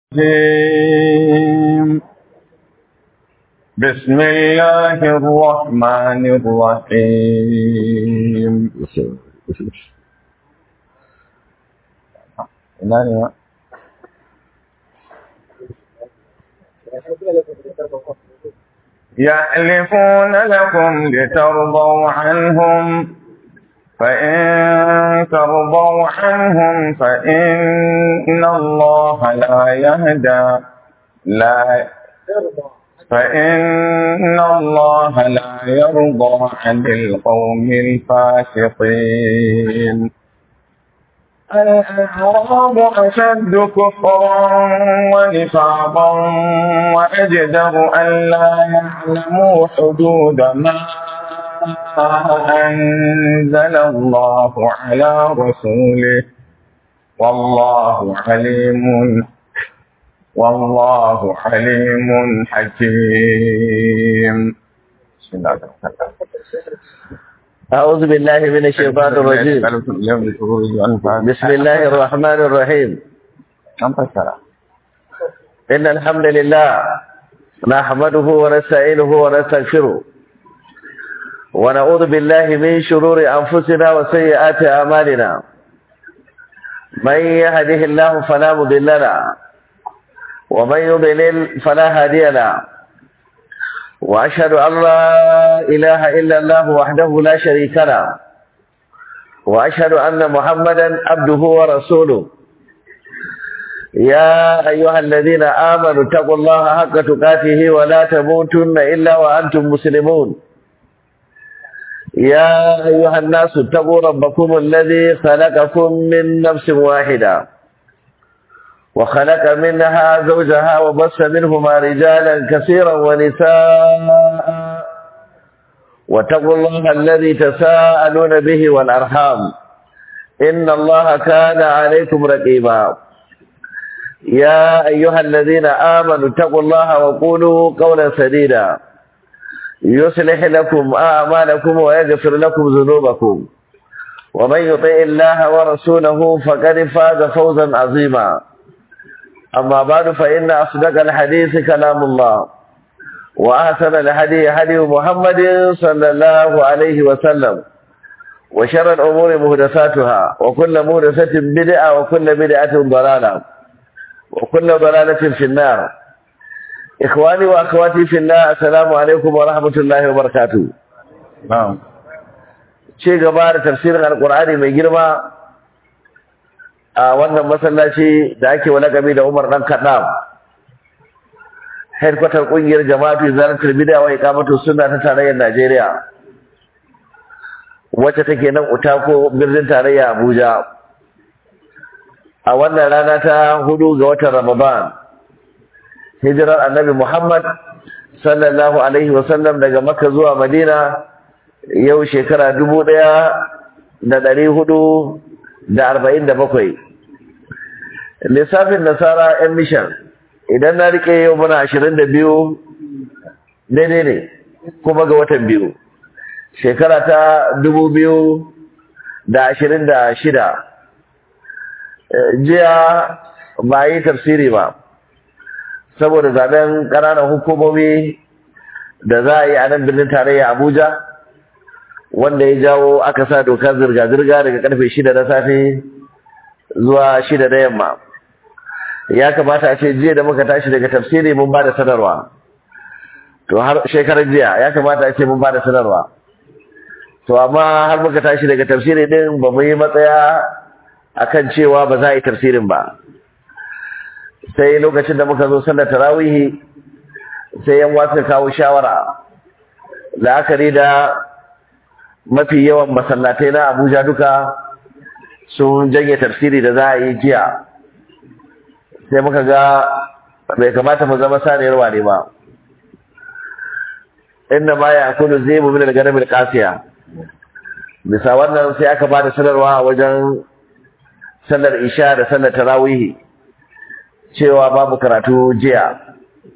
الرجيم بسم الله الرحمن الرحيم يحلفون لكم لترضوا عنهم فإن ترضوا عنهم فإن الله لا يهدى لا فإن الله لا يرضى عن القوم الفاسقين الأعراب أشد كفرا ونفاقا وأجدر أن لا يعلموا حدود ما أنزل الله على رسوله والله عليم والله عليم حكيم بسم الله الرحمن أعوذ بالله من الشيطان الرجيم بسم الله الرحمن الرحيم إن الحمد لله نحمده ونستعينه ونستغفره ونعوذ بالله من شرور أنفسنا وسيئات أعمالنا من يهده الله فلا مضل له ومن يضلل فلا هادي له وأشهد أن لا إله إلا الله وحده لا شريك له وأشهد أن محمدا عبده ورسوله يا أيها الذين آمنوا اتقوا الله حق تقاته ولا تموتن إلا وأنتم مسلمون يا أيها الناس اتقوا ربكم الذي خلقكم من نفس واحدة وخلق منها زوجها وبص منهما رجالا كثيرا ونساء واتقوا الله الذي تساءلون به والأرحام إن الله كان عليكم رقيبا يا أيها الذين آمنوا اتقوا الله وقولوا قولا سديدا يصلح لكم أعمالكم ويغفر لكم ذنوبكم ومن يطع الله ورسوله فقد فاز فوزا عظيما أما بعد فإن أصدق الحديث كلام الله وأحسن الهدي هدي محمد صلى الله عليه وسلم وشر الأمور مهدساتها وكل مهدسة بدعة وكل بدعة ضلالة وكل ضلالة في النار إخواني وأخواتي في الله السلام عليكم ورحمة الله وبركاته نعم شيء gaba da tafsirin alkur'ani mai girma a wannan masallaci da ake walakami da Umar dan Kaddam headquarter kungiyar jama'atu zalatul bid'a wa iqamatu sunna ta tarayyar Najeriya wacce take nan Utako birnin tarayya Abuja a wannan rana ta hudu ga watan Ramadan hijirar Annabi Muhammad sallallahu alaihi wasallam daga Makka zuwa Madina yau shekara dubu ɗaya da ɗari hudu da arba'in da bakwai lissafin nasara yan mishan idan na rike yau muna ashirin da biyu daidai ne kuma ga watan biyu shekara ta dubu biyu da ashirin da shida jiya ba yi tafsiri ba saboda zaben ƙananan hukumomi da za a yi a nan birnin tarayya abuja wanda ya jawo aka sa dokar zirga-zirga daga karfe shida na safe zuwa shida na yamma ya kamata a ce jiya da muka tashi daga tafsiri mun ba da sanarwa to har shekarar jiya ya kamata a ce mun ba da sanarwa to amma har muka tashi daga tafsiri din ba mu yi matsaya akan cewa ba za a yi tafsirin ba sai lokacin da muka zo sallar tarawihi sai yan wasu kawo shawara la'akari da mafi yawan masallatai na Abuja duka sun janye tafsiri da za a yi jiya sai muka ga bai kamata mu zama saniyar wane ba inda ma ya kudu zai mu min al-ganam al-qasiya bisa wannan sai aka ba da sanarwa a wajen sallar isha da sallar tarawih cewa babu karatu jiya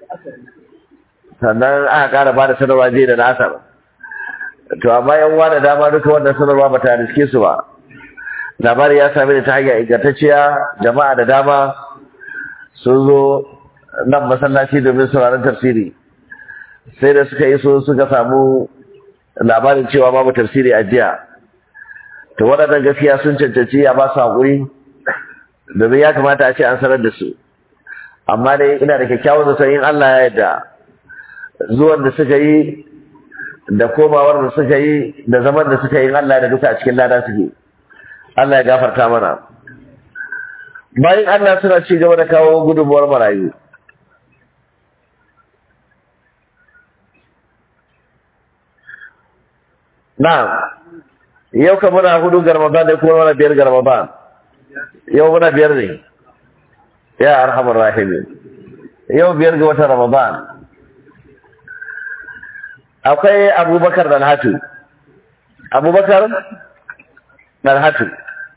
sannan aka kara ba da sanarwa jiya da nasar to amma yan uwa da dama duka wannan sanarwa ba ta riske su ba labari ya same ni ta hanyar ingantacciya jama'a da dama sun zo nan masallaci domin sauraron tafsiri sai da suka yi so suka samu labarin cewa babu tafsiri a jiya to waɗannan gaskiya sun cancanci a ba su haƙuri domin ya kamata a ce an sanar da su amma dai ina da kyakkyawan zaton in Allah ya yarda zuwan da suka yi da komawar da suka yi da zaman da suka yi in Allah da duka a cikin lada suke Allah ya gafarta mana bayan Allah suna ci gaba da kawo gudunmuwar marayu na'am yau ka muna hudu ga Ramadan ne kuma muna biyar ga Ramadan yau muna biyar ne ya arhamar rahimin yau biyar ga watan Ramadan akwai Abubakar Dalhatu Abubakar Dalhatu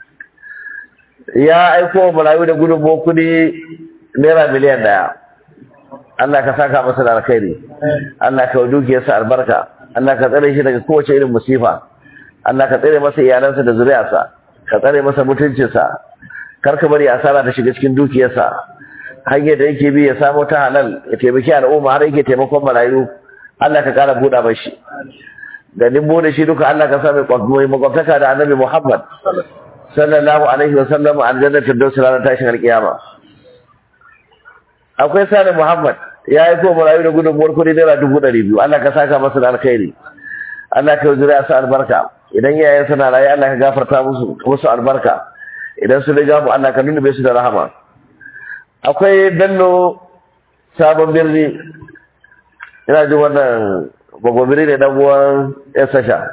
ya aiko marayu da gudunmu kudi naira miliyan daya Allah ka saka masa da alkhairi Allah ka dukiyarsa albarka Allah ka tsare shi daga kowace irin musifa Allah ka tsare masa iyalansa da zuriyarsa ka tsare masa mutuncinsa kar ka bari asara ta shiga cikin dukiyarsa hanyar da yake bi ya samu ta halal ya taimaki al'umma har yake taimakon marayu Allah ka kara buɗa mashi ganin bude shi duka Allah ka sa mai makwabtaka da annabi Muhammad sallallahu alaihi wa sallam aljanna firdaus ranar tashin alkiyama akwai sani Muhammad ya yi ko marayu da gudunmuwar kuɗi naira dubu ɗari biyu Allah ka saka masa da alkhairi Allah ka yi sa albarka idan iyayen suna raye Allah ka gafarta musu musu albarka idan su riga mu Allah ka nuna su da rahama akwai bello sabon birni ina jin wannan gwagwabiri ne dan uwan ya sasha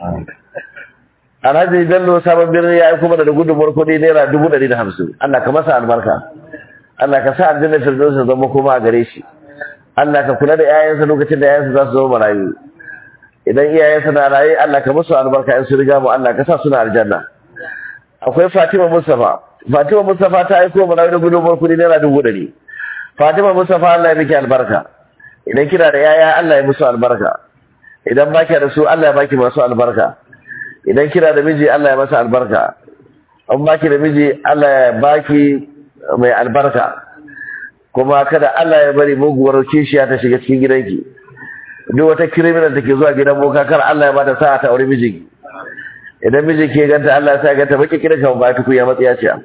alhaji bello sabon birni ya yi kuma da gudunmuwar kuɗi naira dubu ɗari da hamsin Allah ka masa albarka Allah ka sa aljanna firdaus ta zama kuma a gare shi Allah ka kula da 'ya'yansa lokacin da 'ya'yansa za su zama marayu idan iyayensa na raye Allah ka musu albarka in su riga mu Allah ka sa suna aljanna akwai Fatima Mustafa Fatima Mustafa ta aiko mu da gudunmuwar kudi naira dubu ɗari Fatima Mustafa Allah ya miki albarka idan kina da yaya Allah ya musu albarka idan baki da su Allah ya baki masu albarka idan kina da miji Allah ya masa albarka an baki da miji Allah ya baki mai albarka kuma kada Allah ya bari muguwar kishiya ta shiga cikin gidanki duk wata criminal da ke zuwa gidan boka kar Allah ya bada sa'a ta aure mijinki idan miji ke ganta Allah ya sa ganta baki kira kan ba tuku ya matsiya ce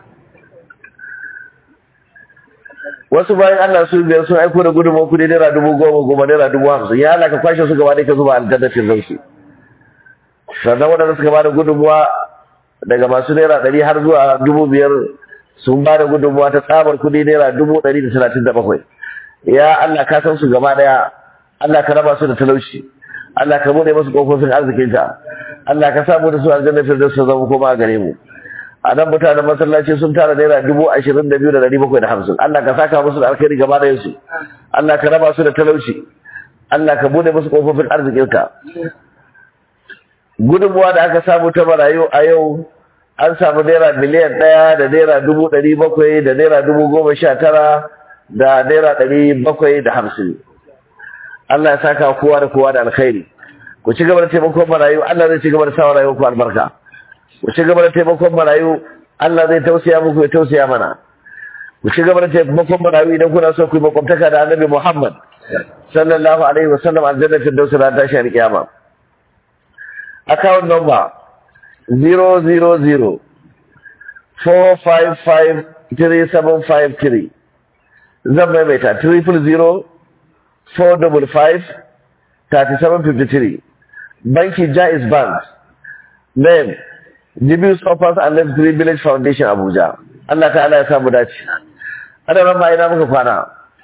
wasu bayan Allah su biyar sun aiko da gudunmawar kudi naira dubu goma goma naira dubu hamsin ya Allah ka kwashe su gaba ɗaya ka zuba aljannatin rausu sannan waɗanda suka bada gudunmawa daga masu naira ɗari har zuwa dubu biyar sun bada gudunmawa ta tsabar kudi naira dubu ɗari da talatin da bakwai ya Allah ka san su gaba ɗaya Allah ka raba su da talauci Allah ka bude musu kofofin arzikinka Allah ka samu da su aljanna firdaus su zama koma gare mu a nan mutanen masallaci sun tara naira dubu ashirin da biyu da ɗari bakwai da hamsin Allah ka saka musu da alkhairi gaba da yansu Allah ka raba su da talauci Allah ka bude musu kofofin arzikinka gudunmuwa da aka samu ta marayu a yau an samu naira miliyan ɗaya da naira dubu ɗari bakwai da naira dubu goma sha tara da naira ɗari bakwai da hamsin Allah ya saka kowa da kowa da alkhairi ku ci gaba da taimakon marayu Allah zai ci gaba da sawa rayuwar ku albarka ku ci gaba da taimakon marayu Allah zai tausaya muku ya tausaya mana ku ci gaba da taimakon marayu idan kuna so ku yi makwabtaka da Annabi Muhammad sallallahu alaihi wasallam aljanna fi dausa ran tashi alkiyama account number 000 455 3753 zan maimaita 000 455 3753 Banki Jais Bank Name Jibius Offers and Left Green Village Foundation Abuja Allah ta'ala ya samu dace Ana ran ma ina muka kwana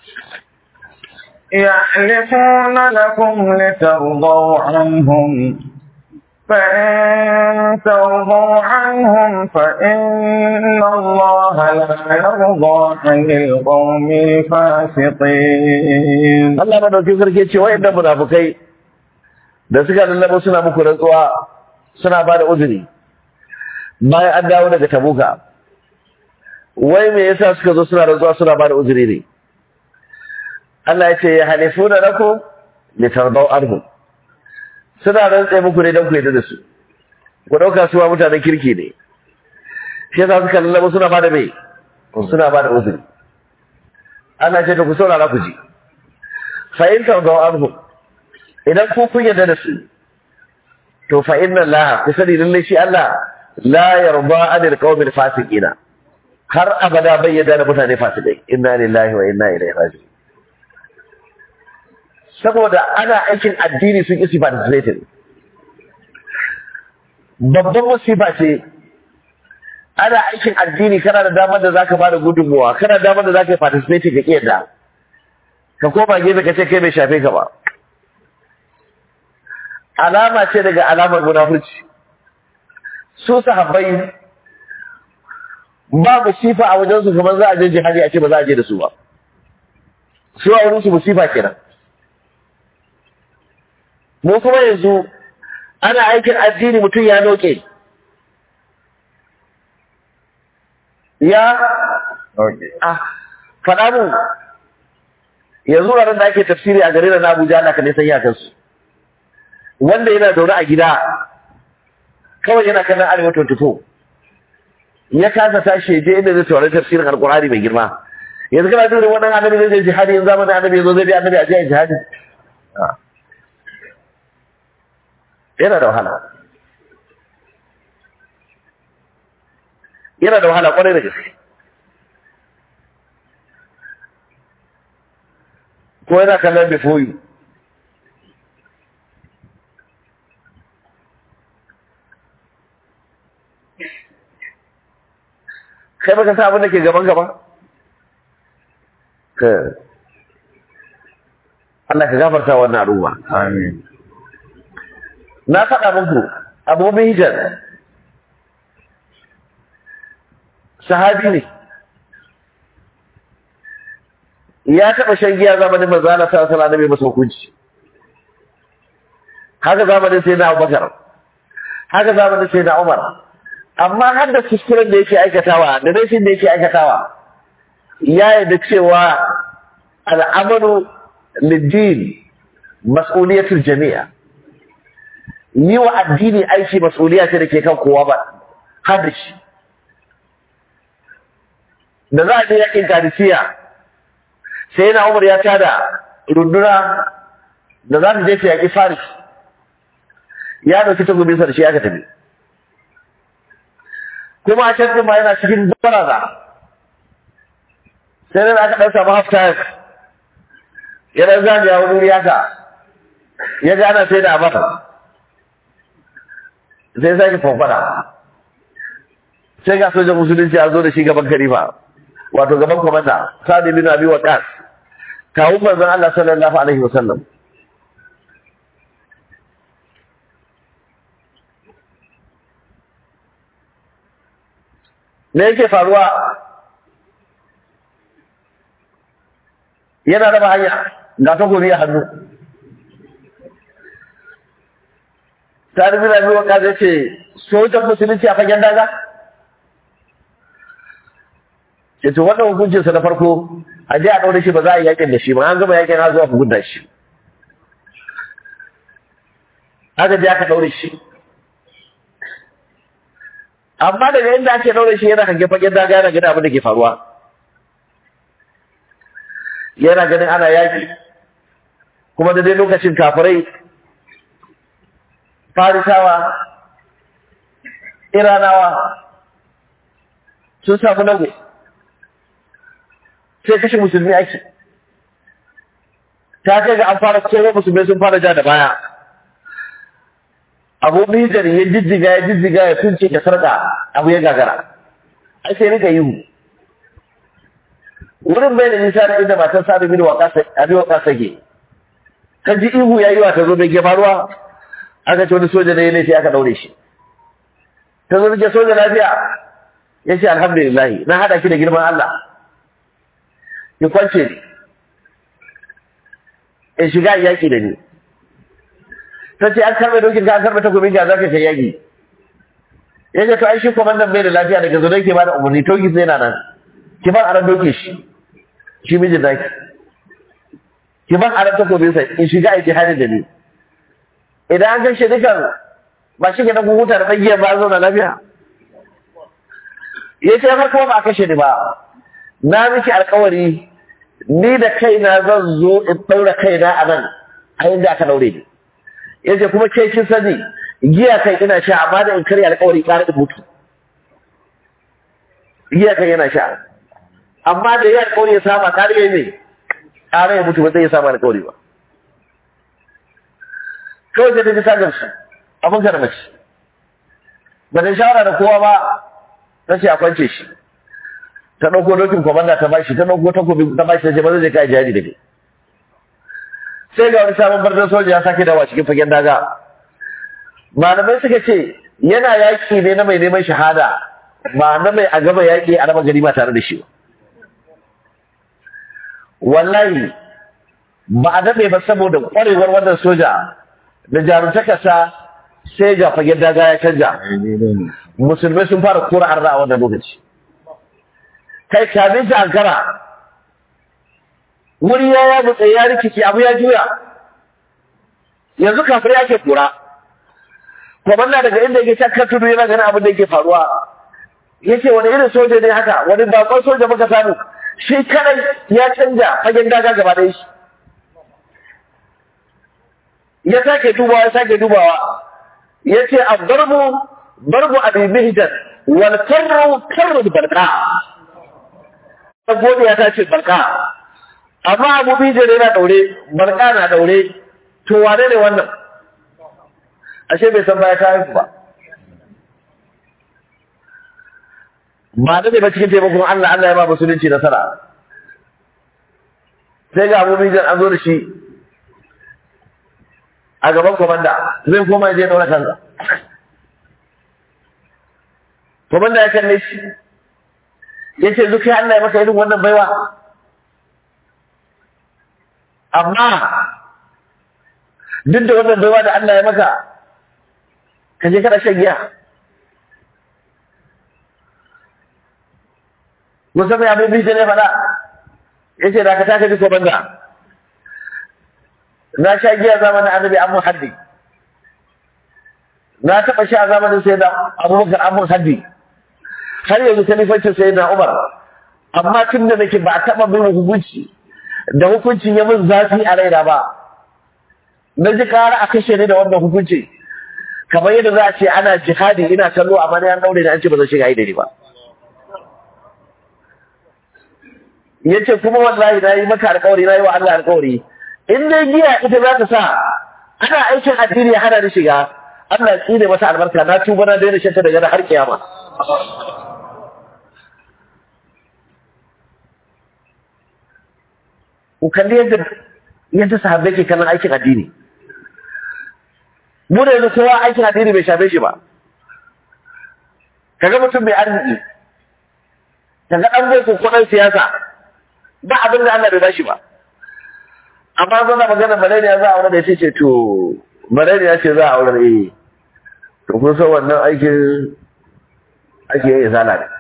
يحلفون لكم لترضوا عنهم فإن ترضوا عنهم فإن الله لا يرضى عن القوم الفاسقين Allah madaukin sarki ce wayannan munafukai da suka lallaba suna muku rantsuwa suna ba da uzuri bayan an dawo daga tabuka wai me yasa suka zo suna rantsuwa suna ba da uzuri ne Allah ya ce ya halifuna lakum litardau anhum suna rantsa muku ne don ku yadda da su ku dauka su wa mutanen kirki ne shi yasa suka lallaba suna ba da me suna ba da uzuri Allah ce ta ku saurara ku ji fa in tawdaw anhum idan ku kun yarda da su to fa inna Allah ku sani lalle shi Allah la yarda anil qawmil fasiqina har abada bai yarda da mutane fasikai inna lillahi wa inna ilaihi raji'un saboda ana aikin addini sun isi participating babban musiba ce ana aikin addini kana da damar da zaka bada gudunmuwa kana da damar da zaka yi participate ka kiyarda ka koma gefe ka ce kai bai shafe ka ba alama ce daga alamar munafurci su sahabbai ba musifa a wajen su kamar za a je jihadi a ce ba za a je da su ba su a wurin su musifa kenan mu kuma yanzu ana aikin addini mutum ya noke ya ah faɗa mu yanzu ranar da ake tafsiri a garin na Abuja Allah ka ne san iyakansu wanda yana zaune a gida kawai yana kallon arewa 24 ya kasa tashi ya je inda zai taurari tafsirin alkur'ani mai girma yanzu kana jin wannan annabi zai je jihadi yanzu zamanin annabi yazo zai bi annabi a je jihadi yana da wahala yana da wahala kwarai da gaske ko yana kallon before you kai baka sa abin da ke gaban gaba ka Allah ka gafarta wannan al'umma Amin. na faɗa muku abu hijar sahabi ne ya taɓa shan giya zamanin manzo Allah sallallahu alaihi wasallam masa hukunci haka zamanin sai na Abubakar haka zamanin sai na Umar amma har da kuskuren da yake aikatawa da rashin da yake aikatawa ya yarda cewa al'amalu lid-din mas'uliyatul jami'a yi wa addini aiki mas'uliya ce da ke kan kowa ba har da shi da za a je yakin kadisiya sai na umar ya tada runduna da za ta je ta yaƙi faris ya ɗauki takobinsa da shi aka tafi kuma a can ma yana cikin baraza sai nan aka ɗan samu half time ya ɗan zagaya wani wuri haka ya ga ana sai da abata sai sake fafada sai ga sojan musulunci a zo da shi gaban karifa wato gaban kwamanda sa'ad bin abi waqas kawun manzon Allah sallallahu alaihi wasallam me yake faruwa yana raba hanya ga takobi a hannu sa'ad bin abi waqas ya ce sojan musulunci a fagen daga ce to wannan hukuncinsa na farko a je a ɗaure shi ba za a yi yakin da shi ba an gama yakin har zuwa gudda shi aka je aka ɗaure shi amma daga inda ake ɗaure shi yana hange fagen daga yana ganin abin da ke faruwa yana ganin ana yaki kuma da dai lokacin kafirai farisawa iranawa sun samu nago sai kashe musulmi ake ta kai ga an fara kowa musulmi sun fara ja da baya abu mijar ya jijjiga ya jijjiga ya sunce ya sarka abu ya gagara ai sai rika yiwu wurin bai da nisa da inda matan sadu bin abi waka sake kan ji ihu ya yi wa ta zo mai faruwa aka ce wani soja da ya laifi aka daure shi ta zo nake soja lafiya ya ce alhamdulillah na haɗa ki da girman Allah ki kwance ni in shiga yaƙi da ni ta ce an karɓe dokin ka an karɓe takobin ka za ka kai yaƙi ya ce to ai shi kwamandan bai da lafiya daga zo ke ba da umarni toki sai na nan ki ban aran doke shi shi mijin naki ki ban aran takobin sa in shiga aiki hali da ni idan an kashe dukan ba shi ke na huta da tsagiyar ba zauna lafiya ya ce har kuma ba a kashe ni ba na miki alkawari ni da kaina zan zo in ɗaura kaina a nan a yadda aka ɗaure ni ya ce kuma ke kin sani giya kai ina sha amma da in karya alƙawari ƙara in mutu giya kai yana sha amma da ya alƙawari ya saba ƙara ya ne ƙara ya mutu ba zai ya saba alƙawari ba kawai sai ta ji ta gamsu abin ka da mace ba ta shawara da kowa ba ta ce a kwance shi ta ɗauko dokin kwamanda ta bashi ta ɗauko takobi ta bashi ta ce ba zai kai jari da kai sai ga wani sabon bardan soja ya sake dawa cikin fagen daga malamai suka ce yana yaƙi ne na mai neman shahada ba na mai a gaba yaƙi a raba gari ba tare da shi ba wallahi ba a daɗe ba saboda ƙwarewar wannan soja da jarumtakarsa sai ga fagen daga ya canja musulmai sun fara kora arna a wannan lokaci kai kamin ta ankara wuri ya ya mutse ya rikici abu ya juya yanzu kafin ya ke kura kwamanda daga inda yake can tudu yana ganin abin da yake faruwa ya ce wani irin soja ne haka wani bakon soja muka samu shi kadai ya canja fagen daga gaba da shi ya sake dubawa ya sake dubawa ya ce a barbu barbu abin mihijar wal karru karru barka godiya ta ce barka amma abu bijar yana daure barka na daure to wane ne wannan ashe bai san baya ta haifu ba ba da ne ba cikin taimakon Allah Allah ya ba musulunci nasara sai ga abu bijar an zo da shi a gaban komanda zai koma je daura kansa komanda ya kalle shi ya ce zuka Allah ya maka irin wannan baiwa amma duk da wannan baiwa da Allah ya maka ka je kada shan giya musamman abin bishe ne faɗa ya ce da ka taka ji komanda na sha giya zamanin annabi amun haddi na taɓa sha zamanin sai da abubakar amun haddi har yanzu kalifancin sai na umar amma tun da nake ba a taɓa bin hukunci da hukuncin ya min zafi a raina ba na ji kara a kashe ni da wannan hukunci kamar yadda za a ce ana jihadi ina kallo amma na yan daure da an ce ba zan shiga idani ba ya ce kuma wallahi na yi maka alkawari na yi wa Allah alkawari in dai giya ita za ta sa ana aikin addini ya hana ni shiga Allah ya tsine masa albarka na tuba na daina shanta daga har kiyama ku kalli yadda yadda sahabbai ke kallon aikin addini mu da yanzu kowa aikin addini bai shafe shi ba kaga mutum mai arziki kaga dan boko ko dan siyasa ba abin da Allah bai bashi ba amma zan magana malaria za a aure da yace ce to malaria ce za a aure eh to kun san wannan aikin ake yin zala ne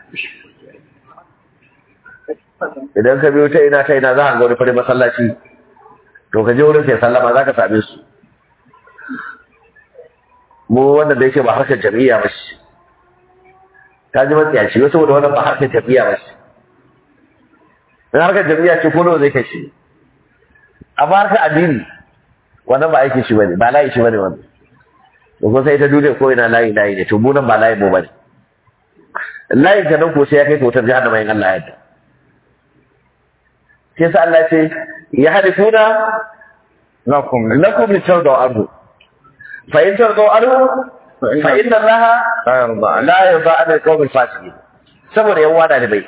idan ka biyo ta ina ta ina za a ga wani fari masallaci to ka je wurin sai sallama za ka same su mu wannan da yake ba harkar jami'a ba shi ta ji matsiyaci wasu saboda wannan ba harkar jami'a ba shi in harkar jami'a ce ko nawa zai kashe amma harkar addini wannan ba aikin shi bane ba layi shi bane wannan to ko sai ta duniya ko ina layi layi ne to mu nan ba layi mu bane layin ka nan ko sai ya kai ka wutar jahannama in Allah ya yarda sai sa Allah ce ya halifuna lakum lakum litardu anhu fa in tardu anhu fa inna Allah la yarda an la yarda an alqawm alfasiqin saboda yan wada da bai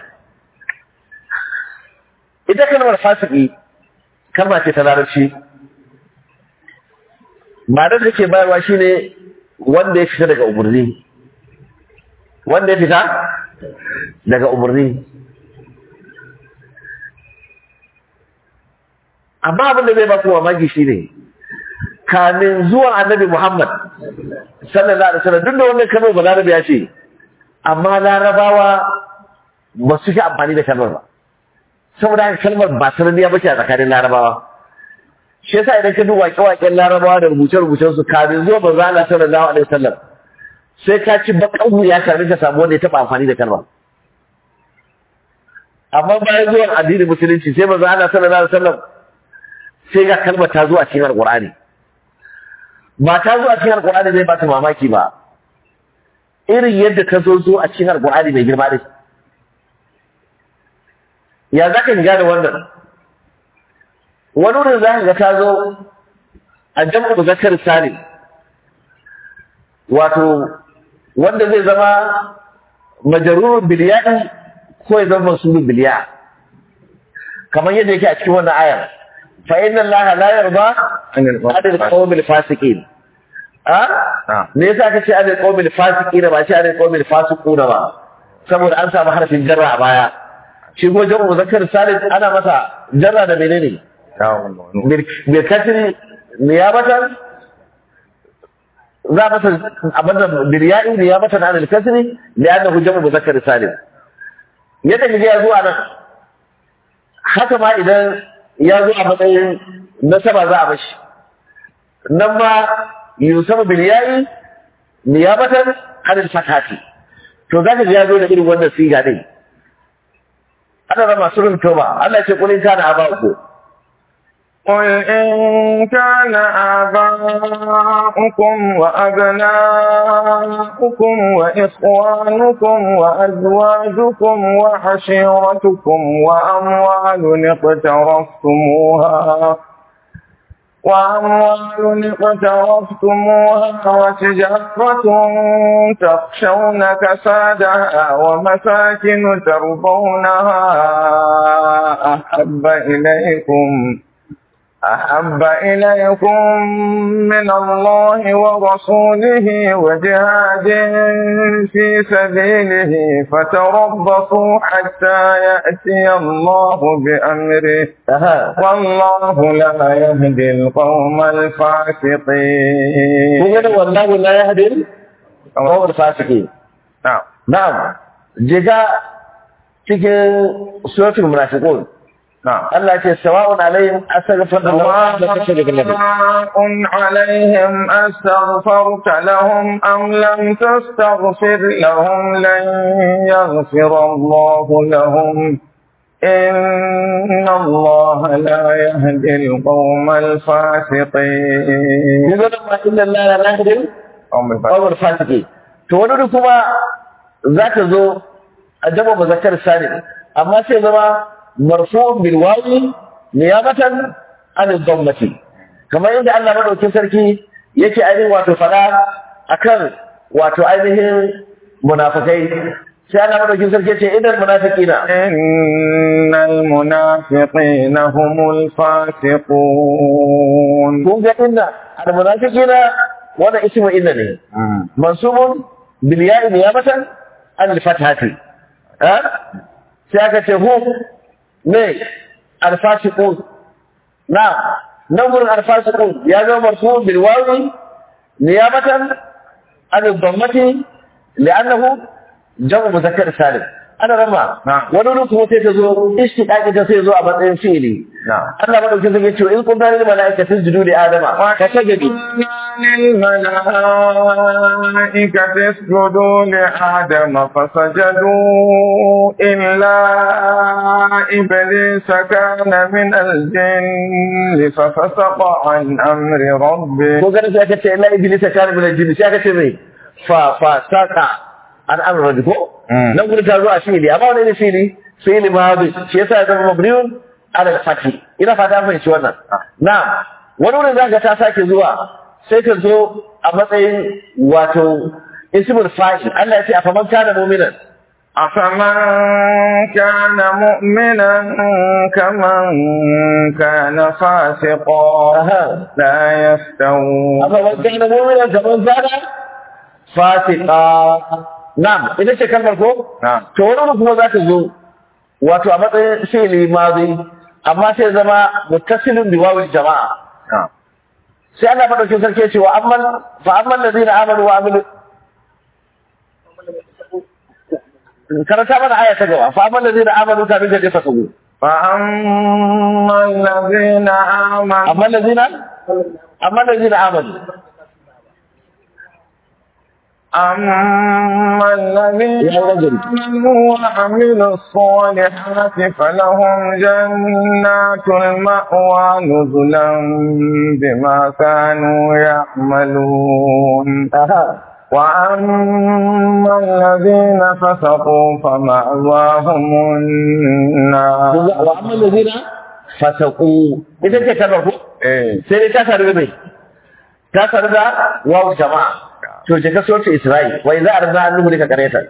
ita kalmar fasiki kalma ce ta larabci ma'anar da ke bayarwa shine wanda ya fita daga umarni wanda ya fita daga umarni amma abin da zai ba ku mamaki shi ne kamin zuwan annabi Muhammad sallallahu alaihi wasallam duk da wannan kalmar ba larabi ya ce amma larabawa ba su fi amfani da kalmar ba saboda haka kalmar ba sananniya bace a tsakanin larabawa shi yasa idan ka duba waƙe-waƙen larabawa da rubuce-rubucen su kamin zuwa manzo Allah sallallahu alaihi wasallam sai ka ci bakan wuya kamin ka samu wanda ya taɓa amfani da kalmar amma bayan zuwan addinin musulunci sai manzo Allah sallallahu alaihi wasallam sai ga kalmar ta zo a cikin alqur'ani ba ta zo a cikin alqur'ani zai ba ta mamaki ba irin yadda ta zo zo a cikin alqur'ani mai girma din ya zaka gane wannan wani wurin za ka ga ta zo a jam'u zakar salim wato wanda zai zama majarurun biliyaɗi ko ya zama masulun biliya kamar yadda yake a cikin wannan ayar fa inna allaha la yarda adil qawmil fasiqin a me yasa aka ce adil qawmil fasiqin ba ce adil qawmil fasiquna ba saboda an samu harfin jarra a baya shi ko jamu muzakkar salim ana masa jarra da menene bil kasri niyabatan za a masa abin da birya'i niyabatan an al-kasri li'annahu jamu muzakkar salim yadda kaje ya zo a nan haka ma idan ya zo a matsayin nasaba za a bashi nan ma yusafu birya'i niyabatan an al-fathati to zaka ga ya zo da irin wannan siga din ana rama surun toba Allah ya ce kulin kana aba'uku قل إن كان آباؤكم وأبناؤكم وإخوانكم وأزواجكم وعشيرتكم وأموال اقترفتموها وأموال اقترفتموها وتجارة تخشون كسادها ومساكن ترضونها أحب إليكم أحب إليكم من الله ورسوله وجهاد في سبيله فتربصوا حتى يأتي الله بأمره aha والله لا يهدي القوم kun الفاسقين ga wallahu la yahdi al fasiqin نعم na'am jiga cikin suratul munafiqun نعم Allah ya ce sawa'un alaihim astaghfir lahum la tastaghfir lahum سواء عليهم أستغفرت لهم أم لم تستغفر لهم لن يغفر الله لهم إن الله لا يهدي القوم الفاسقين kun ga ma inna allaha la yahdi قوم الفاسقين al fasiqin to wani wuri kuma zaka zo a jama muzakkar salim amma sai zama marfu'un bil wawi niyabatan an dhammati kamar yadda Allah madaukin sarki yake ainihin wato fada akan wato ainihin munafikai sai Allah madaukin sarki yace idan munafiqina إن المنافقين هم الفاسقون kun ga inna al munafiqina wannan ismu inna ne mansubun bil ya'i niyabatan an al fathati ha sai aka ce hum ne al fasiqun na nan gurin al fasiqun ya zama marfu bil wawi niyabatan an al dhammati li'annahu jam'u muzakkar salim ana rama Na'am. wani wuri kuma sai ta zo ishtiqaqi ta sai zo a matsayin fi'ili نعم Allah madaukin sarki ce in kun gane mala'ikatu sujudu li adama ka tagadi للملائكة اسجدوا لآدم فسجدوا إلا إبليس كان من الجن ففسق عن أمر ربه ko ganin sai aka ce illa iblis ya kana min aljinni sai aka ce mai fa fa saka an amra ko Mm. nan gurin ta zo a fili amma wani ne fili fili ma bi shi yasa ya zama mabniun ala al-fathi ina fata an fahimci wannan na wani wurin zaka ta sake zuwa sai ka zo a matsayin wato ismul fa'il Allah ya ce afaman kana mu'minan أفمن كان مؤمنا كمن كان فاسقا aha لا يستوون afaman kana mu'minan kaman kana fasiqa na'am ita ce kalmar ko نعم to wani wani kuma za ta zo wato a matsayin fi'ili mazi amma sai zama muttasilin bi wawil jama'a نعم sai Allah madaukin sarki ya ce wa amman fa amman ladina amanu wa amilu karanta mana aya ta gaba fa amman ladina amanu ta bin da fasagu فأما الذين آمنوا amma ladina amma ladina amanu أما الذين يا رجل. آمنوا وعملوا الصالحات فلهم جنات المأوى نزلا بما كانوا يعملون aha وأما الذين فسقوا فمأواهم النار wa amma lazina fasaqu ita ce kalmar ko إيه. sai dai ta sadu da mai ta sadu da wawu jama'a to je ka so ta Isra'il wa idza arza an nuhu ka kareta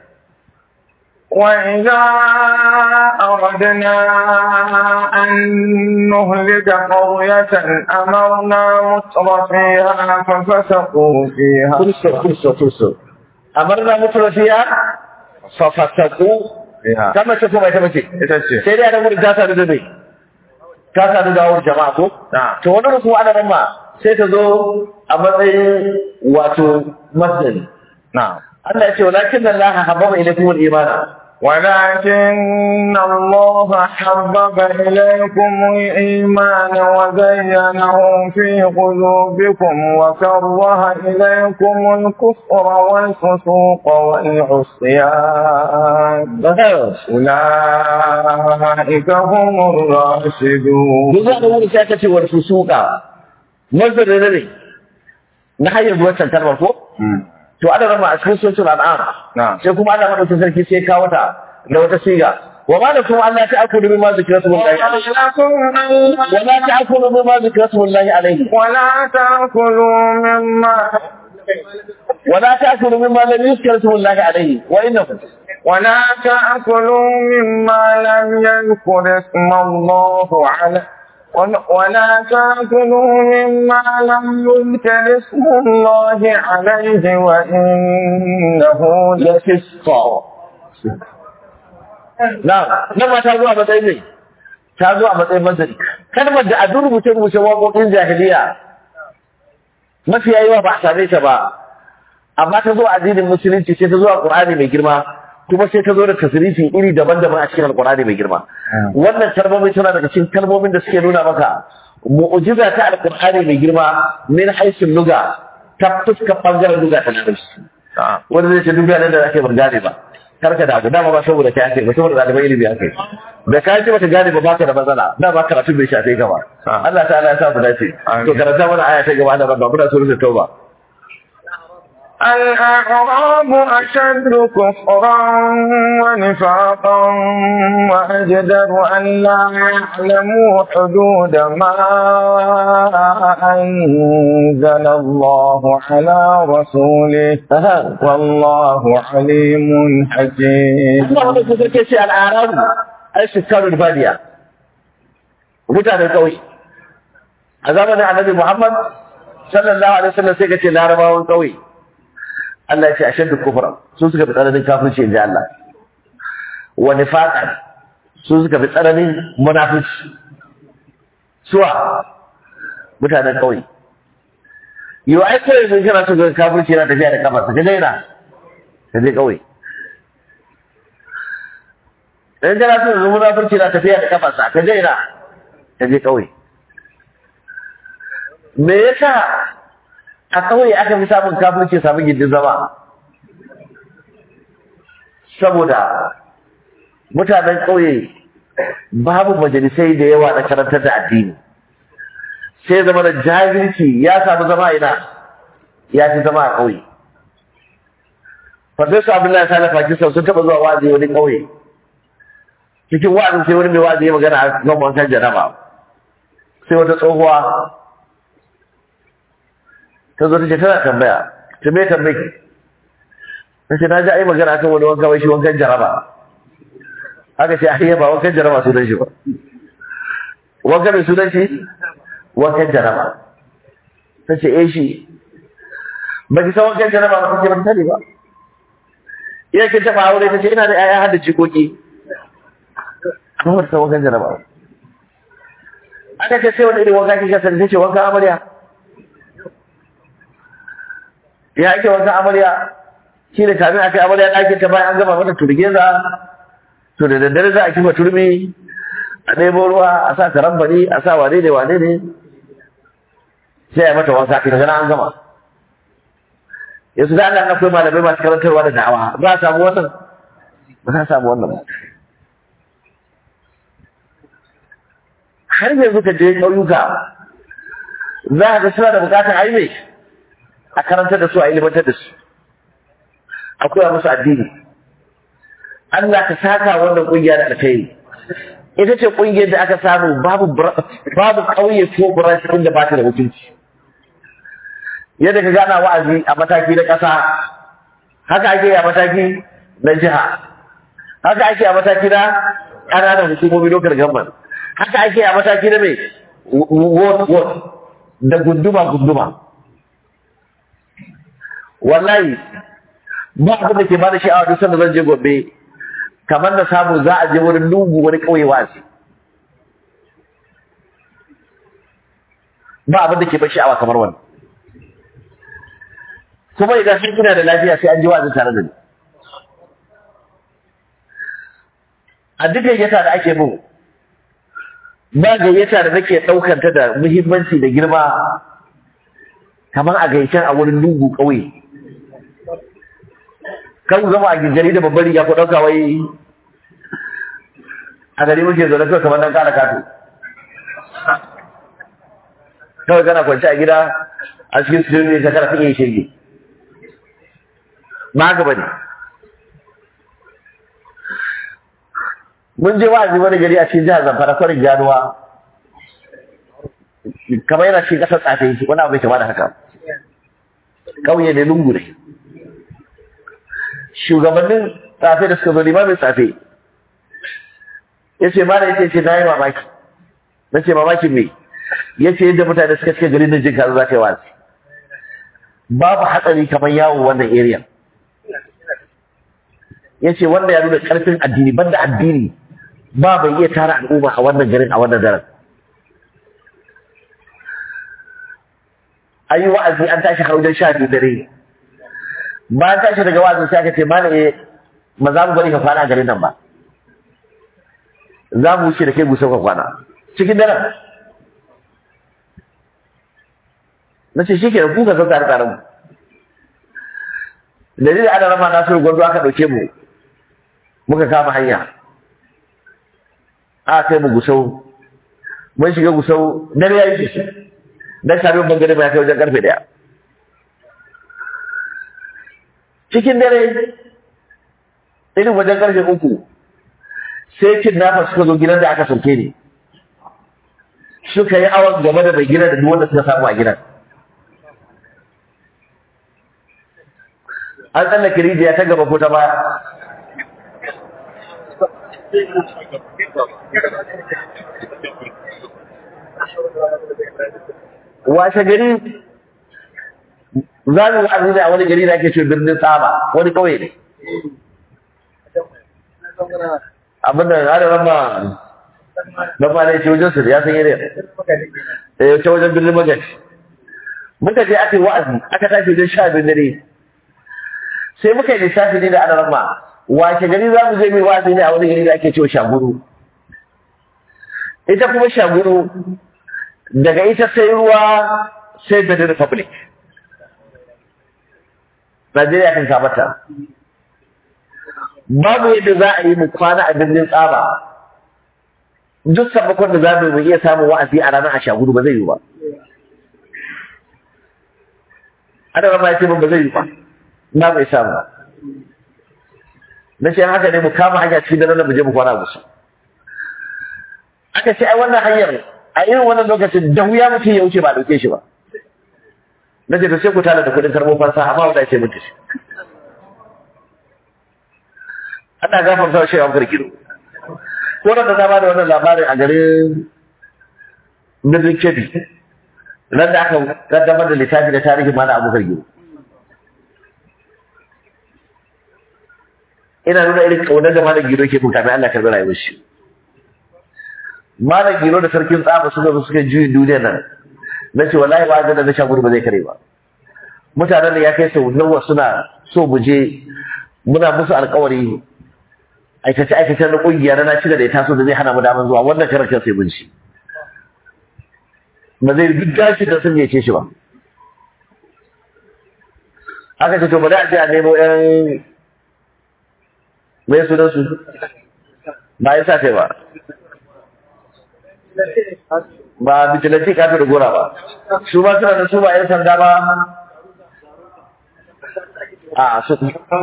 وإذا أردنا أن نهلك قرية أمرنا متر فيها ففسقوا فيها kurso kurso kurso amarna mutrafiya fa fasaqu فيها kama ce kuma ita mace ita ce sai dai ana gudu ta sadu da mai ta sadu da wawu jama'a ko na to wani ruku ana nan ma sai ta zo a matsayin wato masdari na Allah ya ce walakin Allah hababa ilaykum al-iman ولكن الله حبب إليكم الإيمان وزينه في قلوبكم وكره إليكم الكفر والفسوق والعصيان أولئك هم الراشدون duk za da wuri sai ka ce wal fusuqa masdari ne ne na hanyar zuwa can kalmar ko to ana rama a cikin suratul an'am نعم sai kuma Allah madaukakin sarki sai kawo ta da wata siga wa ma da kuma Allah ta akulu bima zikratu billahi alaihi ولكم wa la ta'kulu bima zikratu billahi alaihi ولا تأكلوا مما wa la ta'kulu mimma lam yuzkar billahi alaihi wa innahu ولا تأكلوا مما لم يذكر اسم الله عليه ولا تأكلوا مما لم يذكر اسم الله عليه وإنه lafisqa na nan ma ta zo a matsayin ne ta zo a matsayin mazari kalmar da a duk rubuce rubuce waƙoƙin jahiliya mafiya yawa ba a same ta ba amma ta zo a addinin musulunci sai ta zo a Qur'ani mai girma kuma sai ta zo da tasrifi iri daban-daban a cikin Al-Qur'ani mai girma wannan kalmomi tana daga cikin kalmomin da suke nuna maka mu'jiza ta Al-Qur'ani mai girma min haisin luga ta fuskar bangaren luga ta larabci نعم wanda zai ce duk yanar da ake ban gane ba karka da abu dama ba saboda kai ake ba saboda ɗaliban ilimi ake da ka ce baka gane ba baka da matsala da ba karatu bai shafe ka ba Ah. Allah ta'ala ya sa mu dace Amin. to karanta mana aya ta gaba da rabba muna so rufe tauba الأعراب أشد كفرا ونفاقا وأجدر أن لا يعلموا حدود ما أنزل الله على رسوله aha والله عليم حكيم Allah wanda ku sarki ce al'arabu ai shikaru badiya mutanen kauye a zamanin annabi Muhammad sallallahu alaihi wasallam sai ka ce larabawan kauye Allah ya ce ashaddu kufra su suka fi tsananin kafirci inji Allah wa nifaqan su suka fi tsananin munafici suwa mutanen kauye yau ai kawai sun kana so ga kafirci yana tafiya da kafa ka daina ka je kauye in kana so ga munafurci na tafiya da kafa ka daina ka je kauye me yasa a kauye aka fi samun kafirci samun gindin zama saboda mutanen kauye babu majalisai da yawa na karantar da addini sai zama da jahilci ya samu zama ina ya fi zama a kauye Farfesa Abdullahi Sale Pakistan sun taɓa zuwa wa'azi wani ƙauye. Cikin wa'azin sai wani mai wa'azi ya magana a kan wankan jaraba. Sai wata tsohuwa ta zo ta ce tana tambaya, ta me tambayi. Ta ce na ji ai magana akan wani wanka wai shi wankan jaraba. Aka ce ai ba wankan jaraba sunan shi ba. Wankan mai sunan shi? Wankan jaraba. Ta ce eh shi. Ba ki san wankan jaraba ba kake ba ta sani ba. iya kin taba aure ta ce ina da ƴaƴa har da jikoki an wata wankan jaraba aka ce sai wani irin wanka kika sani ta ce wankan amarya ya ake wankan amarya shi ne kamin aka yi amarya ɗakin ta bayan an gama mata turgeza to da daddare za a kifa turmi a ɗebo ruwa a sa karambani a sa wane ne wane ne sai a yi mata wanka ita gana an gama yanzu da Allah akwai malamai masu karantarwa da da'awa za a samu wannan ba za a samu wannan ba har yanzu ka je ƙauyuka za a ga suna da bukatar aime a karantar da su a ilimantar da su a koya musu addini Allah ka saka wannan kungiya da alkhairi ita ce kungiyar da aka samu babu babu kauye ko branch din da ba ta da mutunci yadda ka gana wa'azi a mataki na ƙasa haka ake a mataki na jiha haka ake a mataki na ƙananan hukumomi lokal gamban haka ake a mataki na mai ward ward da gunduma gunduma wallahi ba abin da ke ba da sha'awa duk sanda zan je gobe kamar da samu za a je wurin lungu wani ƙauye wa'azi ba abin da ke ba sha'awa kamar wannan kuma idan sun kuna da lafiya sai an ji wa'azin tare da ni a duk gayyata da ake mun ba gayyata da nake ɗaukar ta da muhimmanci da girma kamar a gayyacin a wurin lungu ƙauye kan ku zama a gingari da babbar riga ko ɗauka wai a gari muke zaune kawai kamar nan ƙara kato kawai kana kwanci a gida a cikin studio ne ka kana fiye shirgi ba haka bane mun je wa'azi wani gari a cikin jihar zamfara kwarin ganuwa kamar yana cikin ƙasar tsafe wani abu bai kama da haka ƙauye ne lungu ne shugabannin tsafe da suka zo limamin tsafe ya ce mana ya ce na yi mamaki na ce mamakin me ya ce yadda mutane suka cika garin nan jin kaza za ka yi wazi babu hatsari kamar yawon wannan area ya ce wanda ya nuna ƙarfin addini banda addini ba bai iya tara al'umma a wannan garin a wannan daren an yi wa'azi an tashi har wajen sha biyu dare bayan tashi daga wa'azin sai aka ce mana eh ba za mu bari ka kwana a garin nan ba za mu wuce da kai busau ka kwana cikin daren na ce shi ke da kuka zan tare tare mu dalilin ana rama na so gwarzo aka ɗauke mu muka kama hanya aka kai mu gusau mun shiga gusau dare ya yi shi dan sami bangare mai kai wajen karfe daya cikin dare irin wajen karfe uku sai kin nafa suka zo gidan da aka sauke ni suka yi awon game da mai gidan da duk wanda suka samu a gidan an tsallake rijiya ta gaba ko ta baya washe gari za mu wa'azi ne a wani gari da ake ce birnin tsaba wani kauye ne abinda ya da rama na ma ne ce wajen su ya san yare eh ta wajen birnin magaji muka je aka yi wa'azi aka tashi wajen sha biyu dare sai muka yi lissafi ne da ana rama washe gari za mu je mai wa'azi ne a wani gari da ake cewa shaguru ita kuma shaguru daga ita sai ruwa sai Benin Republic. Najeriya kan kamata. Babu yadda za a yi mu kwana a birnin tsaba. Duk sabakon da za mu iya samun wa'azi a ranar a shaguru ba zai yi ba. Ana rama ya ce ba zai yi ba. Na bai samu ba. Na ce haka ne mu kama hanya cikin daren da mu je mu kwana musu. Aka ce ai wannan hanyar a irin wannan lokacin da wuya mutum ya wuce ba dauke shi ba na ce da sai ku tana da kudin karbo fansa amma wanda ce mutu shi ana gafar sa shi amfar gido ko da na ba da wannan labarin a garin birnin kebbi nan da aka kaddamar da littafi da tarihin mana abubakar gido ina nuna irin kaunar da malam gido ke kuka mai Allah karbi rayuwar shi malam giro da sarkin tsafa suka zo suka juyin duniyar nan na ce wallahi ba da na sha gudu ba zai kare ba mutanen da ya kai sau nawa suna so mu je muna musu alkawari aikace aikace na kungiya na na da ya taso da zai hana mu daman zuwa wannan karar sai mun ci ba zai duk gashi da sun yace shi ba aka ce to bari a je a nemo yan mai sunan su ba ya sa kai ba ba bijilanti ka da gora ba su ba suna da su ba yan sanda ba a su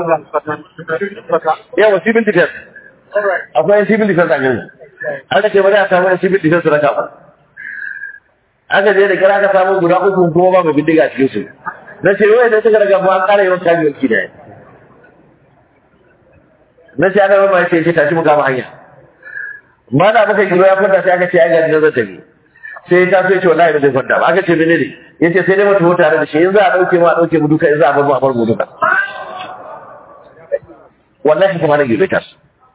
yawa civil defense akwai civil defense a gani aka ce bari a samu yan civil defense na kafa aka je da kira ka samu guda uku kuma ba mai bindiga a cikin su na ce wai da suka daga an kara yawan kaji wanki da na ce ana mama ce ce tashi mu kama hanya ma da muka kiro ya kwanta sai aka ce ai gaji na zan tafi sai ta so ya ce wallahi ba zai kwanta ba aka ce mene ne ya ce sai dai mutu tare da shi in za a ɗauke mu a ɗauke mu duka in za a bar mu a bar mu duka wallahi kuma na gibe ta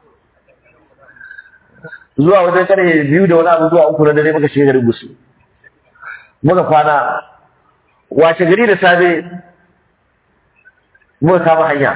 zuwa wajen karfe biyu da wani abu zuwa uku na dare muka shiga garin gusu muka kwana wace gari da safe muka kama hanya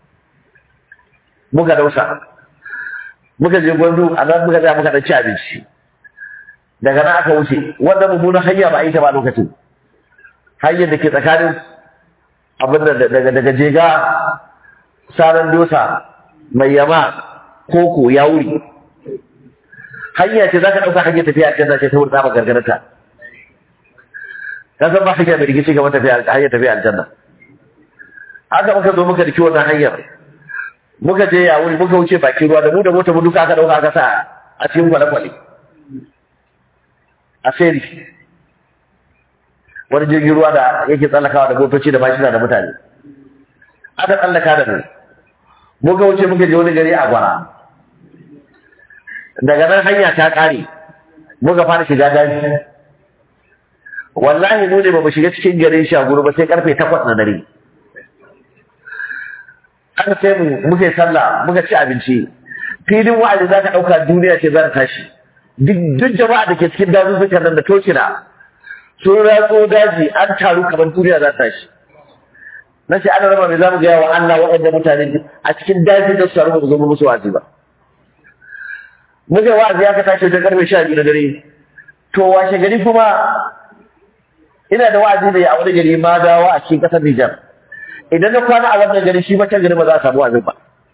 muka dausa muka je gwandu a nan muka tsaya muka dan ci abinci daga nan aka wuce wannan mummunan hanya ba a yi ta ba lokacin hanyar da ke tsakanin abin da daga daga jega saran dosa mai yama koko ya wuri hanya ce za ka ɗauka hanyar tafiya a can ce ta wurin tsaba gargarata ka san ba hanya mai rikici kamar tafiya hanyar tafiya aljanna haka muka zo muka riki wannan hanyar muka je ya wuri muka wuce bakin ruwa da mu da mota mu duka aka dauka aka sa a cikin kwale-kwale a seri wani jirgin ruwa da yake tsallakawa da motoci da mashina da mutane aka tsallaka da mu muka wuce muka je wani gari a gwara daga nan hanya ta kare muka fara shiga daji wallahi mu ne ba mu shiga cikin garin shaguru ba sai karfe takwas na dare aka sai mu muka yi sallah muka ci abinci filin wa'azi za ka ɗauka duniya ce za ta tashi duk jama'a da ke cikin dazuzzukan nan da tokina sun ratso daji an taru kamar duniya za ta tashi na ce ana raba mai za mu gaya wa Allah waɗanda mutane a cikin daji da su taru ba mu zo musu wa'azi ba muka yi wa'azi aka tashi wajen karfe sha biyu na dare to washe gari kuma ina da wa'azi da ya a wani gari ma dawo a cikin ƙasar Nijar idan na kwana a wannan gari shi mata gari ba za a samu wa'azin ba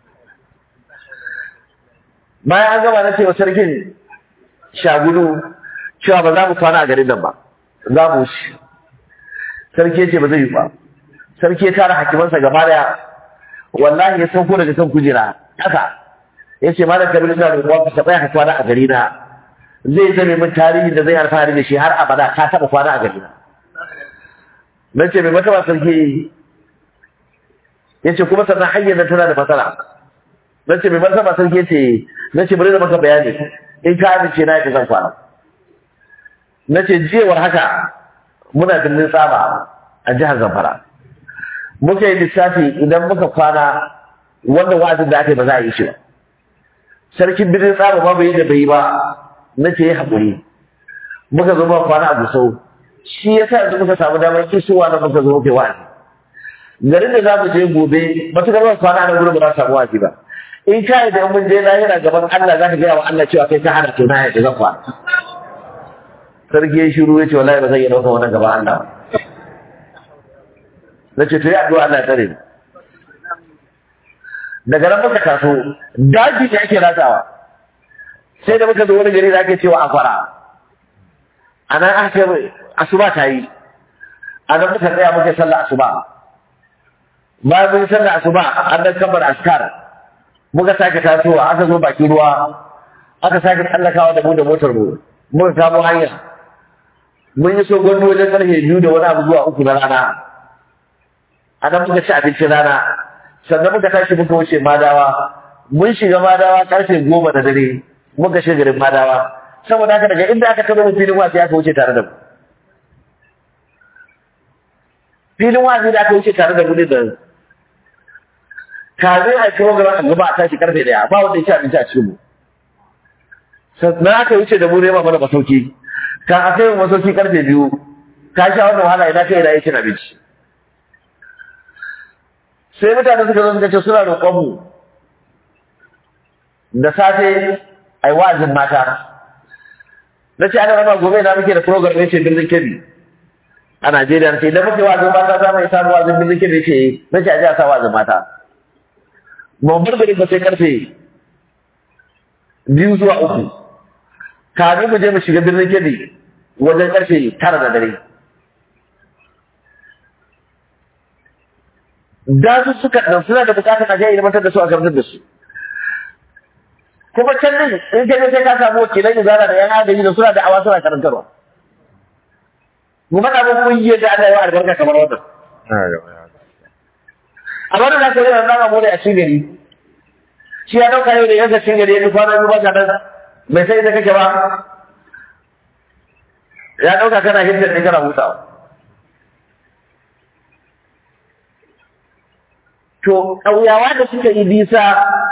bayan an gama na cewa sarkin shagulu cewa ba za mu kwana a garin nan ba za mu wuce sarki ya ce ba zai yi ba sarki ya tara hakimansa gaba daya wallahi ya sauko daga kan kujera ƙasa ya ce malam kabiru suna da kuwa ka tsaya ka kwana a gari na zai zame min tarihi da zai alfahari da shi har abada ka taɓa kwana a gari na na ce mai mataba sarki ya ce kuma sannan hanyar da tana da matsala na ce mai mataba sarki ya ce na ce bari da maka bayani in ka amince na yadda zan kwana na ce jiyawar haka muna birnin tsaba a jihar zamfara muka yi lissafi idan muka kwana wannan wa'azin da aka yi ba za a yi shi ba sarkin birnin tsaba ma bai da bai ba na ce ya haƙuri muka zo muka kwana a gusau shi ya sa yanzu muka samu damar kisuwa na muka zo muke wa'azi garin da za mu je gobe matuƙar ba kwana na gurin ba za su samu wa'azi ba in ka yi da mun je lahira gaban Allah za ka gaya wa Allah cewa kai ka hana to na yadda zan kwana sarki ya shiru ya ce wallahi ba zan yi ɗauka wannan gaba Allah ba na ce to yi addu'a Allah ya tsare ni daga nan muka taso daji ne ake ratsawa sai da muka zo wani gari da ake cewa akwara a nan aka ce asuba ta yi a nan muka tsaya muka sallah asuba bayan mun sallah asuba an dan kamar askar muka sake tasowa aka zo bakin ruwa aka sake tsallakawa da mu da motar mu muka kamo hanya mun yi so gwamnati wajen karfe biyu da wani abu zuwa uku na rana a nan muka ci abincin rana sannan muka tashi muka wuce madawa mun shiga madawa karfe goma da dare muka shiga garin madawa saboda haka daga inda aka kama filin wasu aka wuce tare da mu filin wasu da aka wuce tare da mu ne da kafin a ci wangaren a gaba a tashi karfe daya ba wanda ya ci abinci a cikin mu sannan aka wuce da mu nema mana masauki ka a kai masauki karfe biyu ka sha wannan wahala ina kai ina ya cin abinci sai mutane suka zo suka ce suna roƙon mu da safe ai wa'azin mata na ce ana rama gobe na muke da program ne ce birnin kebi a Najeriya ce idan muke wa'azin mata za mu yi samu wa'azin birnin kebe ce na ce a ji a sa wa'azin mata ba bar gari ba sai karfe biyu zuwa uku kamin mu je mu shiga birnin kebe wajen karfe tara da dare da su suka ɗan suna da bukatar a jayi ilmantar da su a karantar da su kuma can ne in ka je sai ka samu wakilai da zara da yan agaji da suna da awa suna karantarwa mu faɗa muku kungiyar da Allah ya wa albarka kamar wannan amma da zaka yi nan mu da a cikin gari shi ya dauka yau da yanka cikin gari ya kwana biyu ba ka dan bai sai da kake ba ya dauka kana hidda ne kana hutawa to ƙauyawa da suka yi bisa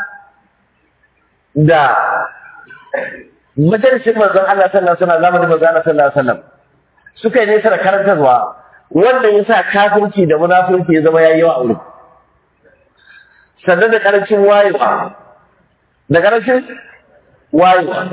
da majalisin manzon Allah sallallahu alaihi wasallam zamanin manzon Allah sallallahu alaihi wasallam suka yi nesa da karantarwa wanda ya sa kafirci da munafurci ya zama yayi yawa a wurin sannan da karancin wayewa da karancin wayewa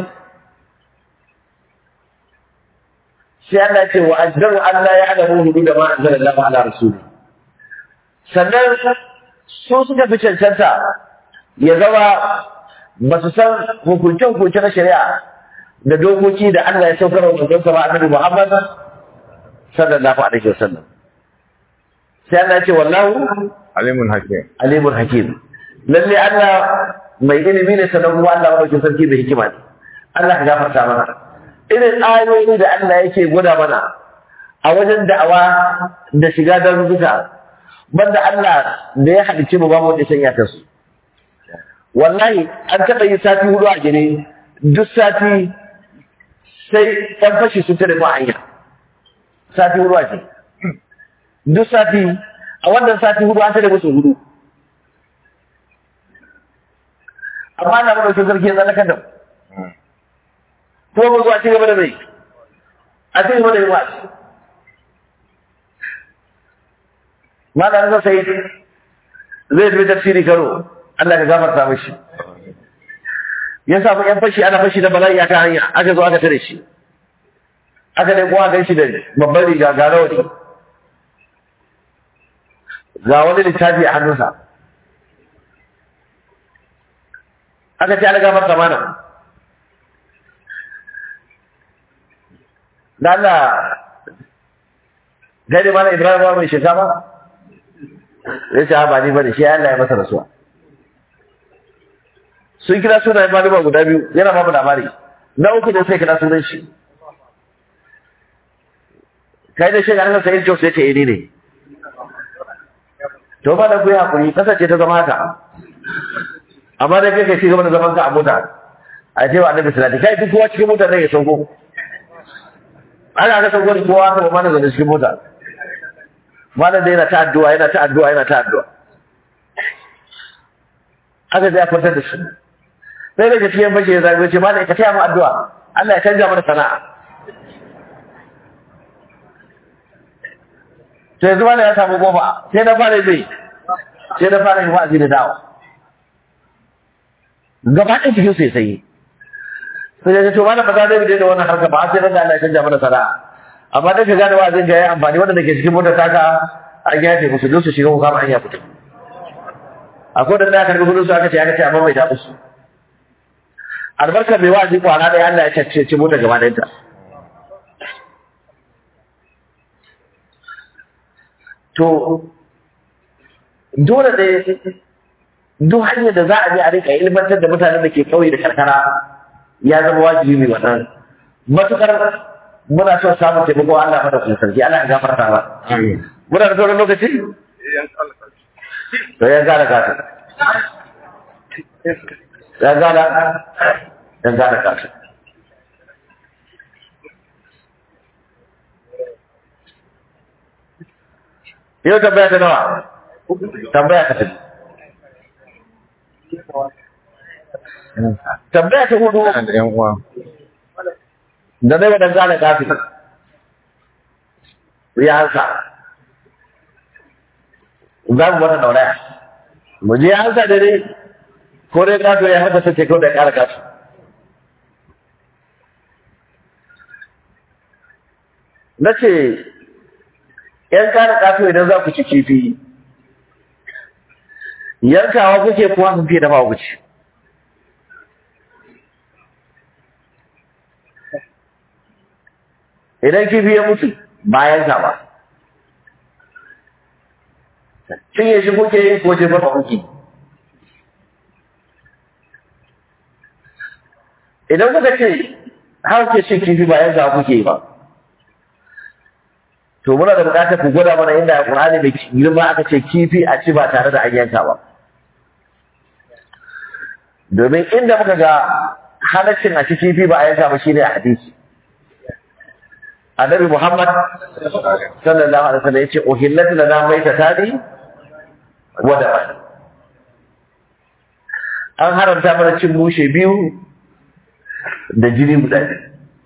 sai Allah ya ce wa ajdaru Allah ya alamu hudu da ma anzala Allah ala rasuli sannan su suka fi cancanta ya zama ba su san hukunce-hukunce na shari'a da dokoki da Allah ya saukar wa manzon sa ba annabi Muhammad sallallahu alaihi wasallam sai Allah ya ce wallahu alimun hakim alimul hakim lalle Allah mai ilimi ne sanan kuma Allah madaukin sarki da hikima ne Allah ka gafarta mana irin ayoyi da Allah yake gwada mana a wajen da'awa da shiga daruruka banda Allah da ya halicce mu ba mu da sanya ta su wallahi an taɓa yi sati hudu a gine duk sati sai ɗan fashi sun tare ma hanya sati hudu a ce duk sati a wannan sati hudu an tare musu hudu amma na mana sun sarki zalaka da kuma mu zuwa ci gaba da mai a ci gaba da yi wasu malamin sa sai zai tafi tafsiri karo Allah ka gafarta mishi ya samu yan fashi ana fashi da bala'i aka hanya aka zo aka tare shi aka ne kuma gan shi da babban riga ga rawani ga wani littafi a hannunsa aka ce ana gafarta mana da Allah gani mana Ibrahim ba mai shinkafa ya ce ba ni bane shi Allah ya masa rasuwa sun kira sunayen malama guda biyu yana babu labari na uku da sai kira sunan shi kai da shiga nan sai Jos ya ce ni ne to ba da ku yi hakuri kasance ta zama haka amma da kai kai ci gaba da zaman ka a mota a ce wa annabi salati kai duk kowa cikin mota ne ya sauko ana ga sauko kowa ka ba mana da cikin mota malam da yana ta addu'a yana ta addu'a yana ta addu'a aka je a kwantar da shi sai daga cikin bashi ya zagaye ce malam ka taya mu addu'a Allah ya canja mana sana'a to yanzu malam ya samu goma sai na fara zai sai na fara yin wa'azi da dawa gaba ɗaya cikin sai sai sai ya ce to malam ba za zai bi da wannan harka ba sai da Allah ya canja mana sana'a amma da ka gane wa'azin ga yayi amfani wanda ke cikin motar taka an yafe musu don su shiga ko kama an ya fito akwai da na karbi kudin su aka ce aka ce amma bai da musu albarkar mai wa'azi kwana da Allah ya cacce ce motar gaba ɗayanta to dole ne duk hanyar da za a bi a rika ilmantar da mutanen da ke kauye da karkara ya zama wajibi mai wannan matukar muna son samun taimako Allah mada kuma sarki Allah ya gafarta ba muna da sauran lokaci to ya gane kasa ya gane ya gane kasa yau tambaya ta nawa tambaya ta tafi tambaya ta hudu da yan uwa da zai wadanda gane kafin ya hansa za mu wata dauraya mu je hansa da ne ko dai kato ya haddasa ce kawai da kara kato na ce ‘yan kana ƙato idan za ku ci kifi yankawa kuke kuwa sun fiye dafa ku ci idan kifi ya mutu bayan ka ba cinye shi kuke yi ko jefa ba kuke idan kuka ce har ke cin kifi bayan ka kuke yi ba to muna da bukatar ku gwada mana inda Qur'ani da girma aka ce kifi a ci ba tare da an yanka ba domin inda muka ga halaccin a ci kifi ba a yanka ba shine a hadisi annabi Muhammad sallallahu alaihi wasallam yace uhillat lana maitatani wa daman an haramta mana cin mushe biyu da jini guda biyu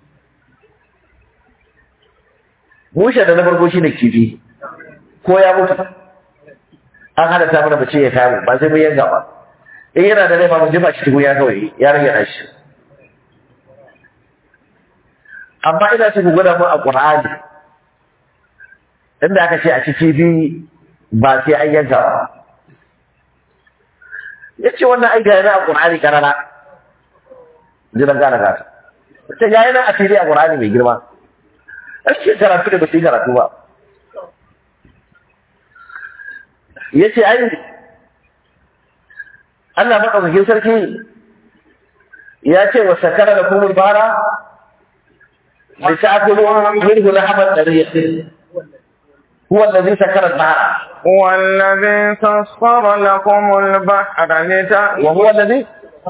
mushe da na farko shine kifi ko ya mutu an halatta mana bace ya kamu ba sai mun yanka ba in yana da rai ba mu jefa shi cikin ya kawai ya rage na shi amma ina so ku gwada mu a Qur'ani inda aka ce a ci kifi ba sai an yanka ba yace wannan ai ga yana a Qur'ani karara jiran gana gata ta ga yana a fili a Qur'ani mai girma ake karatu da ba su yi karatu ba yace ai Allah madaukakin sarki ya ce wa sakara da kumul bara لتأكلوا منه لحما طريا هو الذي سكر البحر هو الذي سخر لكم البحر لتأكلوا وهو الذي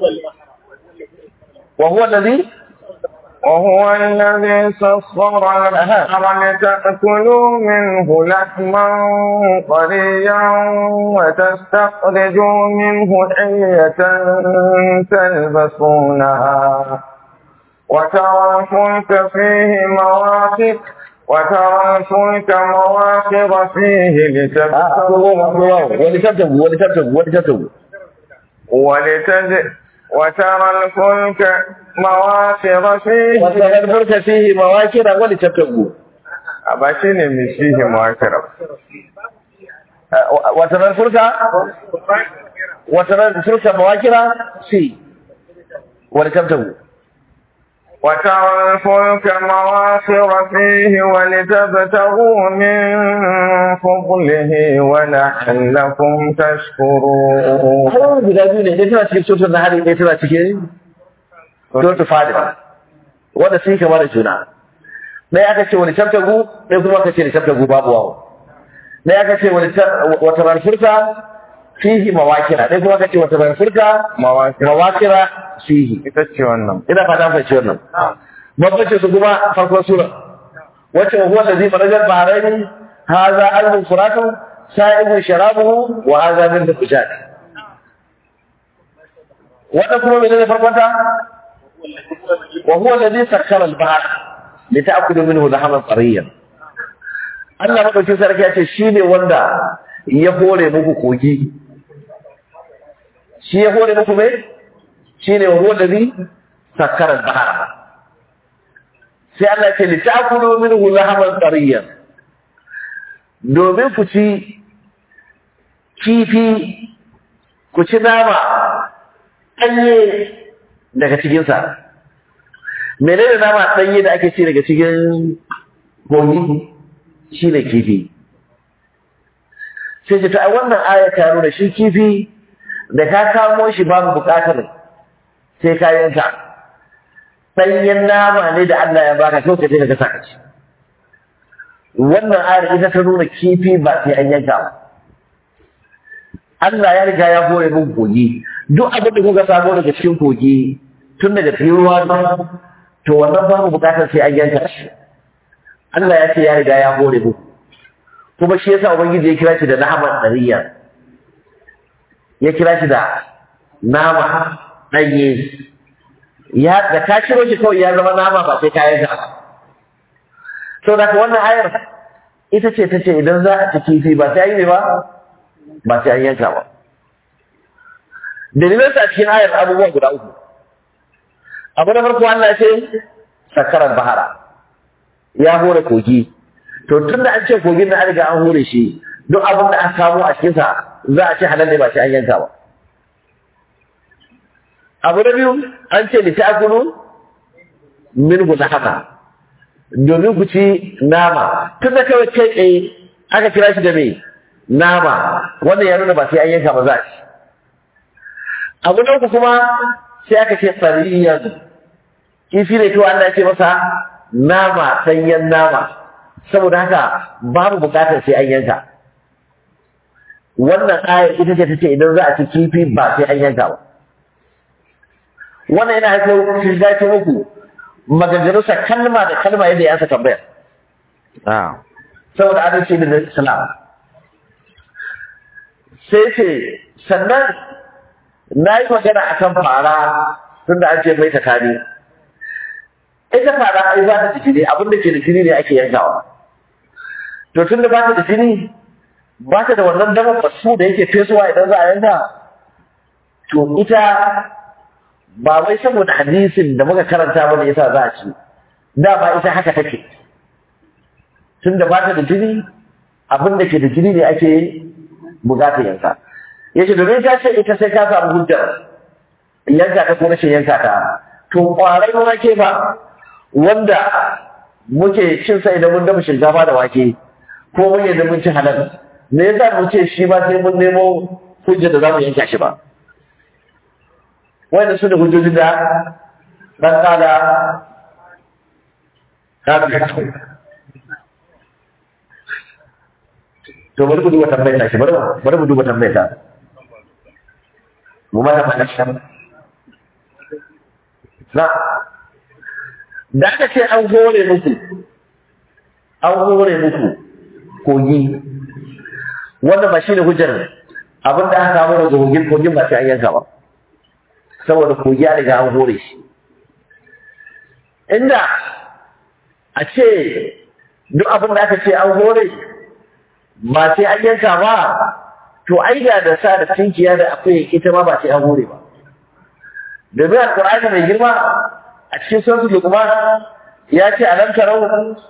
وهو الذي وهو الذي سخر البحر لتأكلوا منه لحما طريا وتستخرجوا منه حية تلبسونها وترى الفلك فيه مواخر وترى الفلك مواخر فيه لتبتغوا ولتبتغوا ولتبتغوا ولتبتغوا ولتج وترى الفلك مواخر فيه وترى الفلك فيه مواخر ولتبتغوا أبشر من فيه مواخر وترى الفلك وترى الفلك مواخر فيه ولتبتغوا وترى الفلك مواخر فيه ولتبتغوا من فضله ولعلكم تشكرون har guda biyu ne ɗaya tana cikin sautar na hari ɗaya tana cikin sautar fadin wanda sun kama da juna ɗaya aka ce wani tabtagu ɗaya kuma aka ce wani tabtagu babu wawo ɗaya aka ce wata ranfurta fihi mawakira ɗaya kuma aka ce wata ranfurta mawakira fihi ita ce wannan ina fata fahimci wannan bambancin su kuma farkon sura wacce wa huwa allazi marajar bahrain hadha albun furatun sa'ibun sharabuhu wa hadha min dukujat wannan kuma menene farkon ta wa huwa allazi sakkara al-bahr lita'kulu minhu lahman tariyan Allah madaukin sarki ya ce shine wanda ya hore muku kogi shi ya hore muku me shine wa huwa allazi sakkara al-bahr sai Allah ce litakulu minhu lahaman tariyan domin ku ci kifi ku ci nama ɗanye daga cikinsa menene nama ɗanye da ake ci daga cikin kogi shi ne kifi sai ce ta wannan aya ta nuna shi kifi da ka kamo shi babu bukatar sai ka yanka ɗanyen nama ne da Allah ya baka kawai ka je ka gasa ka ci wannan ayar ita ta nuna kifi ba sai an yanka ba Allah ya riga ya hore min kogi duk abin da kuka samu daga cikin kogi tun daga cikin ruwa to wannan babu bukatar sai an yanka shi Allah ya ce ya riga ya hore mu kuma shi yasa ubangiji ya kira shi da naman dariya ya kira shi da nama ɗanye ya da ka ciro shi kawai ya zama nama ba sai kayan ka sau da wannan ayar ita ce ta ce idan za a ci kifi ba sai yi ne ba ba sai an yanka ba dalilan sa cikin ayar abubuwan guda uku abu na farko Allah ce sakarar bahara ya hore kogi to tun da an ce kogin na an riga an hure shi duk abin da aka kamo a cikinsa za a ce halal ne ba sai an yanka ba abu na biyu an ce ni ta'kulu min haka domin ku ci nama tun da kawai kai tsaye aka kira shi da me nama wannan ya nuna ba sai an yanka ba za a ci abu na uku kuma sai aka ce sariyan kifi ne kawai Allah ya ce masa nama sanyen nama saboda haka babu bukatar sai an yanka wannan ayar ita ce ta ce idan za a ci kifi ba sai an yanka ba wannan yana haifar shiga ta muku maganganunsa kalma da kalma yadda ya saka bayar saboda adalci da islam sai ce sannan na yi magana a kan fara tun da an ce mai takani ita fara ai ba ta da jini abinda ke da jini ne ake yankawa to tun da ba ta da jini ba ta da wannan damar basu da yake fesuwa idan za a yanka to ita ba wai saboda hadisin da muka karanta bane yasa za a ci dama ita haka take tun da ba ta da jini abin da ke da jini ne ake bukatar yanka yace domin ta ce ita sai ka samu hujjar yanka ta ko rashin yanka ta to kwarai wake ba wanda muke cin sa idan mun dafa shinkafa da wake ko mun yadda mun ci halal me yasa mu ce shi ba sai mun nemo hujjar da za mu yanka shi ba wanda su da hujjojin da ɗan ƙada kafin to bari ku duba tambayar ta shi bari bari mu duba tambayar ta mu mata mana shi na da aka ce an hore muku an hore muku kogi wanda ba shi ne hujjar abin da aka samu daga kogin kogin ba sai an yanka ba saboda kogi ya riga an hore shi inda a ce duk abin da aka ce an hore ba sai an yanka ba to ai da da sa da tinkiya da akwai ita ma ba sai an hore ba domin alƙur'ani mai girma a cikin suratul luqman ya ce alam tarau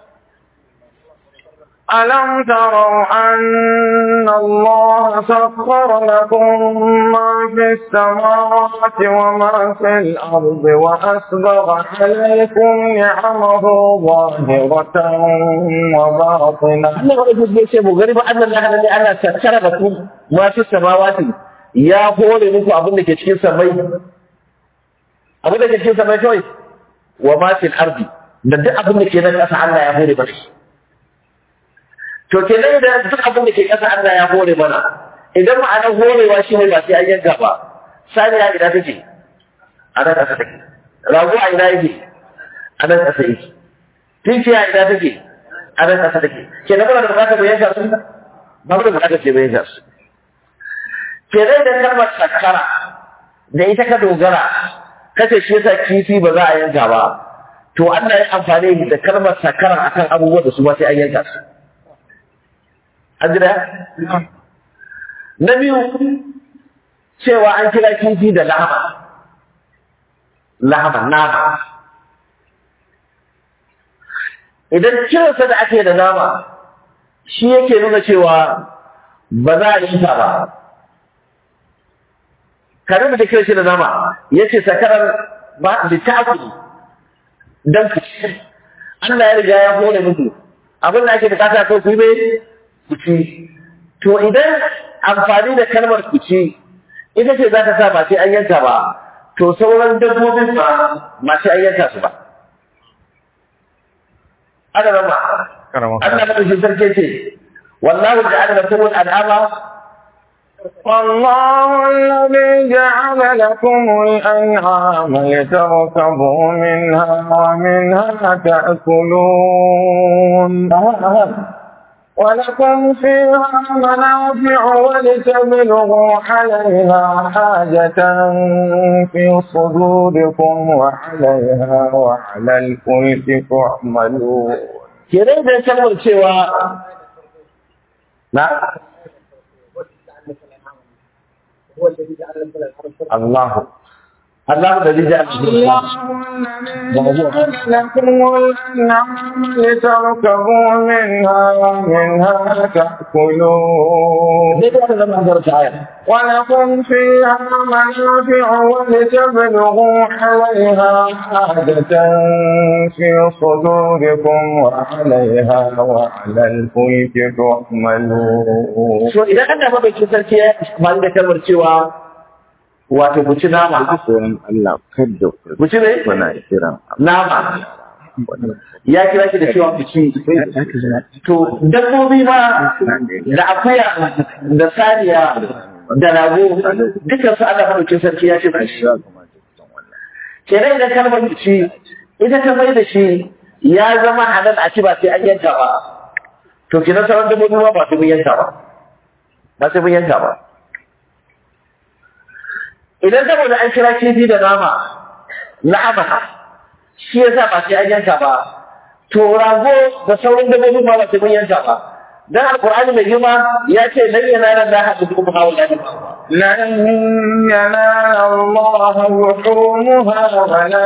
ألم تروا أن الله سخر لكم ما في السماوات وما في الأرض وأسبغ عليكم نعمه ظاهرة وباطنة Allah ba ɗauki zai ce mu gari ba annan lahana ne ana tattara da ku masu samawati ya hore muku abin da ke cikin samai abin da ke cikin samai kawai wa ma fil ardi da duk abin da ke nan ƙasa Allah ya hore mana shi to kenan da duk abin da ke ƙasa Allah ya hore mana idan ma'anar horewa shi ne ba sai an yanka ba saniya ina take a nan ƙasa take rago a ina yake a nan ƙasa yake tinkiya ina take a nan ƙasa take kenan muna da bukatar mu yanka su ba mu da bukatar ce mu yanka su kenan da kalmar sakara da ita ka dogara kace shi yasa kifi ba za a yanka ba to Allah ya amfani da kalmar sakara akan abubuwan da su ba sai an yanka su an jira na biyu cewa an kira kifi da lahama lahama nama idan kiransa da ake da nama shi yake nuna cewa ba za a yi ta ba kare da kiran shi da nama ya ce sakarar ba da taku don ku ci Allah ya riga ya hore muku abin da ake bukata ko ku yi mai ku ci to idan amfani da kalmar ku ci ita ce za ta sa ba sai an yanka ba to sauran dabbobin ba ba sai an yanka su ba ana rama Allah na shi sarki ce wallahu ja'ala lakum al-an'ama والله الذي جعل لكم الأنعام لتركبوا منها ومنها تأكلون ولكم فيها منافع ولتبلغوا عليها حاجة في صدوركم وعليها وعلى الفلك تعملون kenan da kalmar cewa na الله Allah da zai ji الله الذي جعل لكم الأنعام لتركبوا منها ومنها تأكلون zai ga zama an zarta ayar ولكم فيها منافع ولتبلغوا عليها حاجة في صدوركم وعليها وعلى الفلك تحملون so idan Allah madaukin sarki ya amfani da kalmar cewa wato ku ci nama Sunan Allah kadda ku ci ne kuna kiran nama ya kira shi da cewa ku ci to dabbobi ma da akuya da saniya da rago dukkan su Allah madaukin sarki ya ce ku ci kenan idan kalmar ku ci ita ta mai da shi ya zama halal a ci ba sai an yanka ba to kenan sauran dabbobi ma ba sai mun yanka ba ba sai mun yanka ba idan saboda an kira kifi da nama na'ama shi yasa ba sai an yanka ba to rago da sauran dabbobin ma ba sai mun yanka ba dan alqur'ani mai girma ya ce lan yanala da hadu kuma hawa da لن ينال الله لحومها ولا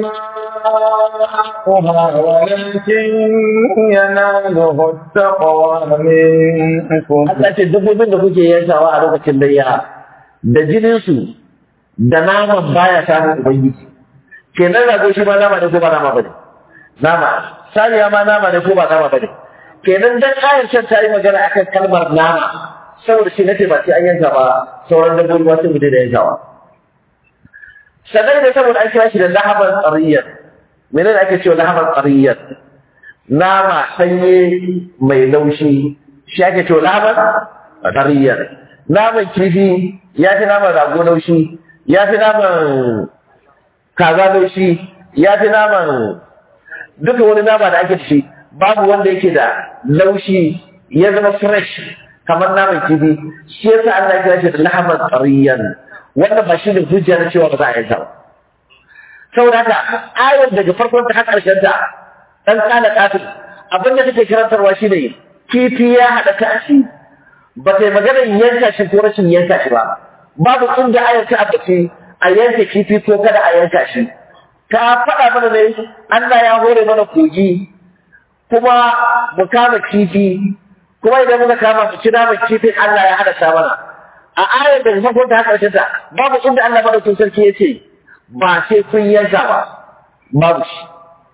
دماؤها ولكن يناله التقوى منكم Allah ce dabbobin da kuke yankawa a lokacin layya da jinin su da naman baya samun ubangiji kenan rago shi ma nama ne ko ba nama bane nama saniya ma nama ne ko ba nama bane kenan dan ayar can ta yi magana akan kalmar nama saboda shi nace ba sai an yanka ba sauran dabbobi ma sai mu daina yankawa sannan da saboda an kira shi da lahaban tsariyyar menene ake cewa lahaban tsariyyar nama sanye mai laushi shi ake cewa lahaban tsariyyar naman kifi ya fi naman rago laushi ya fi naman kaza laushi ya fi naman duka wani nama da ake da shi babu wanda yake da laushi ya zama fresh kamar naman kifi shi yasa Allah ya kira shi da lahaman tsariyan wanda ba shi ne hujja na cewa ba za a yanka ba saboda haka ayar daga farkon ta har ƙarshen ta dan kana kafin abin da take karantarwa shi ne kifi ya haɗa kashi ba ta yi maganar yanka shi ko rashin yanka shi ba babu inda ayar ta abbace a yanka kifi ko kada a yanka shi ta faɗa mana ne Allah ya hore mana kogi kuma mu kama kifi kuma idan muka kama mu ci naman kifin Allah ya hada mana a ayar da farkon ta haka ta babu inda Allah madaukakin sarki ya ce ba sai kun yanka ba babu shi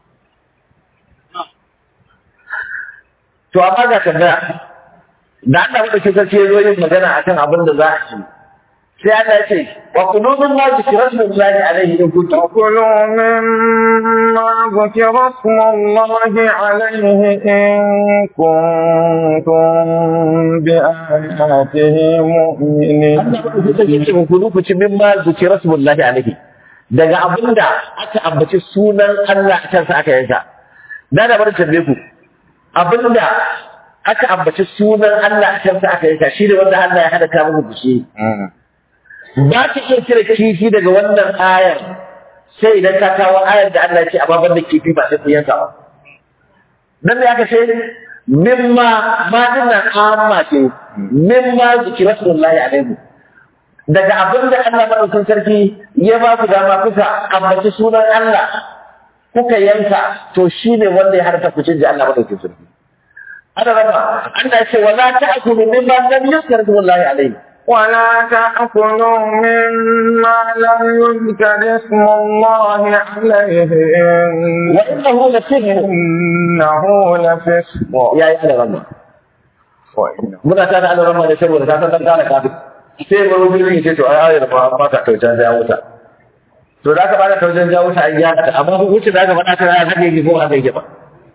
to amma ga tambaya da Allah madaukakin sarki ya zo yin magana akan abin da za a ci sai Allah ya ce wa kulu min ma zikra rasulullahi alaihi in kuntum وكلوا مما ذكر اسم الله عليه إن كنتم بآياته مؤمنين Allah madaukakin sarki ya ce ku kulu ku ci min ma zikra rasulullahi alaihi daga abinda aka ambaci sunan Allah a kansa aka yanka da da bari tambaye ku abinda aka ambaci sunan Allah a kansa aka yanka shi ne wanda Allah ya hada ka muku shi ba ka iya cire kifi daga wannan ayar sai idan ka kawo ayar da Allah ya ce a baban da kifi ba sai ku yanka ba nan ne aka ce mimma ma dinnan amma ce mimma zikira sallallahu alaihi daga abin da Allah madaukakin sarki ya ba ku dama kuka ambaci sunan Allah kuka yanka to shine wanda ya harta ku cin Allah madaukakin sarki ana raba Allah ya ce wala ta'kulu mimma lam yuzkar sallallahu alaihi ولا تأكلوا مما لم يذكر اسم الله عليه وإنه لفسق إنه لفسق ya yi ana rama وإنه muna ta da ana rama da saboda ta san dan kana kafin sai mu rubuta ne ce to ai ayar ba ba ta taujan ja wuta to da aka bada taujan ja wuta an ya ta amma ku wuce da aka bada ta ya hake ki ko haka yake ba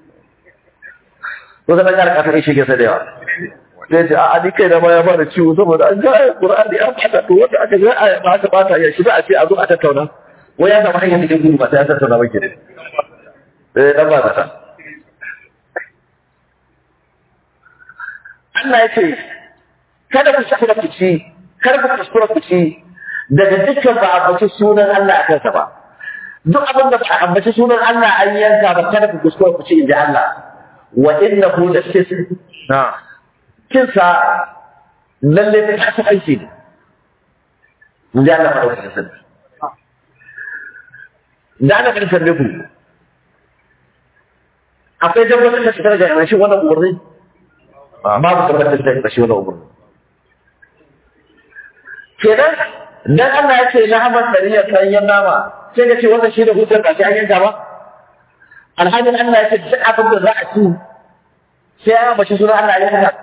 ko da kana kafin shi ke sadewa sai ce a ni kai da ma ya fara ciwo saboda an ga ayar qur'ani an bata to wanda aka ga ayar ba aka bata ya shi ba a ce a zo a tattauna wai ya samu hanyar da gudu ba sai ya tattauna ba ke eh dan ba ta Allah ya ce, Kada ku kuskura ku ci, kada ku kuskura ku ci, daga dukkan ba a ambaci sunan Allah a kansa ba. Duk abin da ba a ambaci sunan Allah an yanka ba kada ku kuskura ku ci in ji Allah. Wa inna hu da نعم kinsa lalle ta ta aiki ne. In ji Allah maɗaukar sarki. da ana kan tambaye ku akwai tabbatar da fitar da rashin wannan umarni babu tabbatar da rashin wannan umarni kenan dan Allah ya ce na hamar sariya sanyyan nama sai ka ce wannan shi da hujjar ba sai an yanka ba alhalin Allah ya ce duk abin da za a ci sai an bashi sunan Allah ya yanka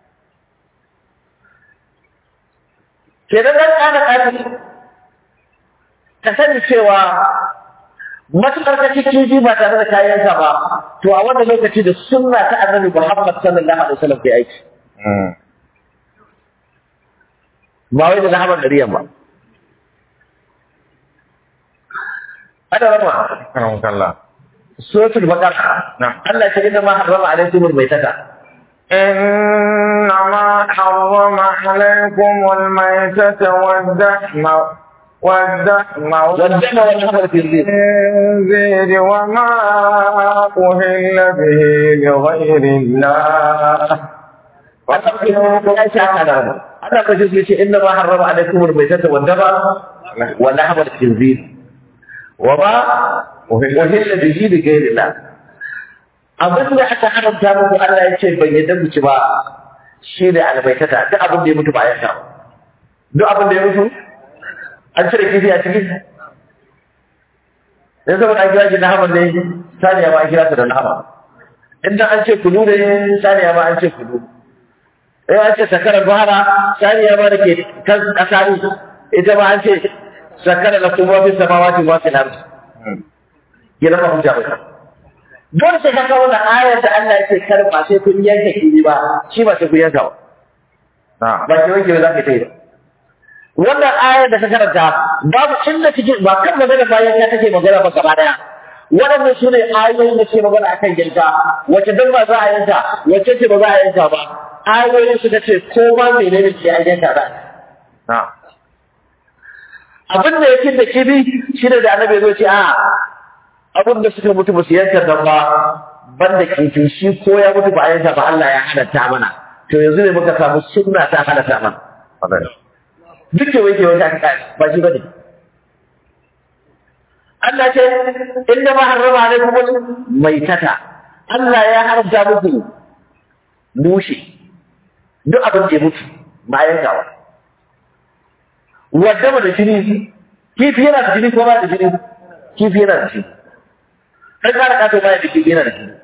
kenan dan kana kafin ka sani cewa matuƙar ka ci kifi ba tare da kayansa ba to a wannan lokaci da sunna ta annabi Muhammad sallallahu alaihi wasallam ke aiki ba wai da lahabar dariyan ba ada rama Karam kallah. suratul baqara Na'am. Allah ya ce inna ma harrama alaikum almaytata إنما حرم عليكم الميتة والدحم والدحم والدم والحمر في الزيت والخنزير وما أهل به لغير الله Allah ka shi ce inna ma harrama alaikum almaytata wad dama wa lahma al-khinzir wa ma uhilla bihi li ghayri Allah abin da aka haramta muku Allah ya ce ban yadda ku ci ba shi ne albaitata duk abin da ya mutu ba ya sha duk abin da ya mutu an cire kifi a cikin dan saboda an kira shi na hamar ne saniya ma an kira ta da nama inda an ce kulu ne saniya ma an ce kulu eh an ce sakarar bahara saniya ma da ke kan ƙasa ne ita ma an ce sakarar da kuma fi samawati wa fil ardi ya zama hujja ba dole sai ka kawo da ayar da Allah yake kar ba sai kun yanke kiri ba shi ba sai kun yanka ba نعم ba ki wanke ba za ka yi ba wannan ayar da ka karanta babu inda take ba kan magana bayan ya take magana ba gaba daya waɗannan su ne ayoyin da ke magana akan yanka wace dan ba za a yanka wace ce ba za a yanka ba ayoyin su ta ce ko ma menene ke an yanka ba نعم abin da yake da kibi shi ne da annabi ya zo ce a abin da suka mutu ba su yanka nan ba banda kifi shi ko ya mutu ba a yanka ba Allah ya halatta mana to yanzu ne muka samu sunna ta halatta mana هذا duk da wake wata aka kai ba shi bane Allah ce inda ma harrama alaikum maitata Allah ya haramta muku mushi duk abin da ya mutu ba yankawa wadda ba da jini kifi yana da jini ko ba da jini kifi yana da jini kai kara kato ba da kifi yana da jini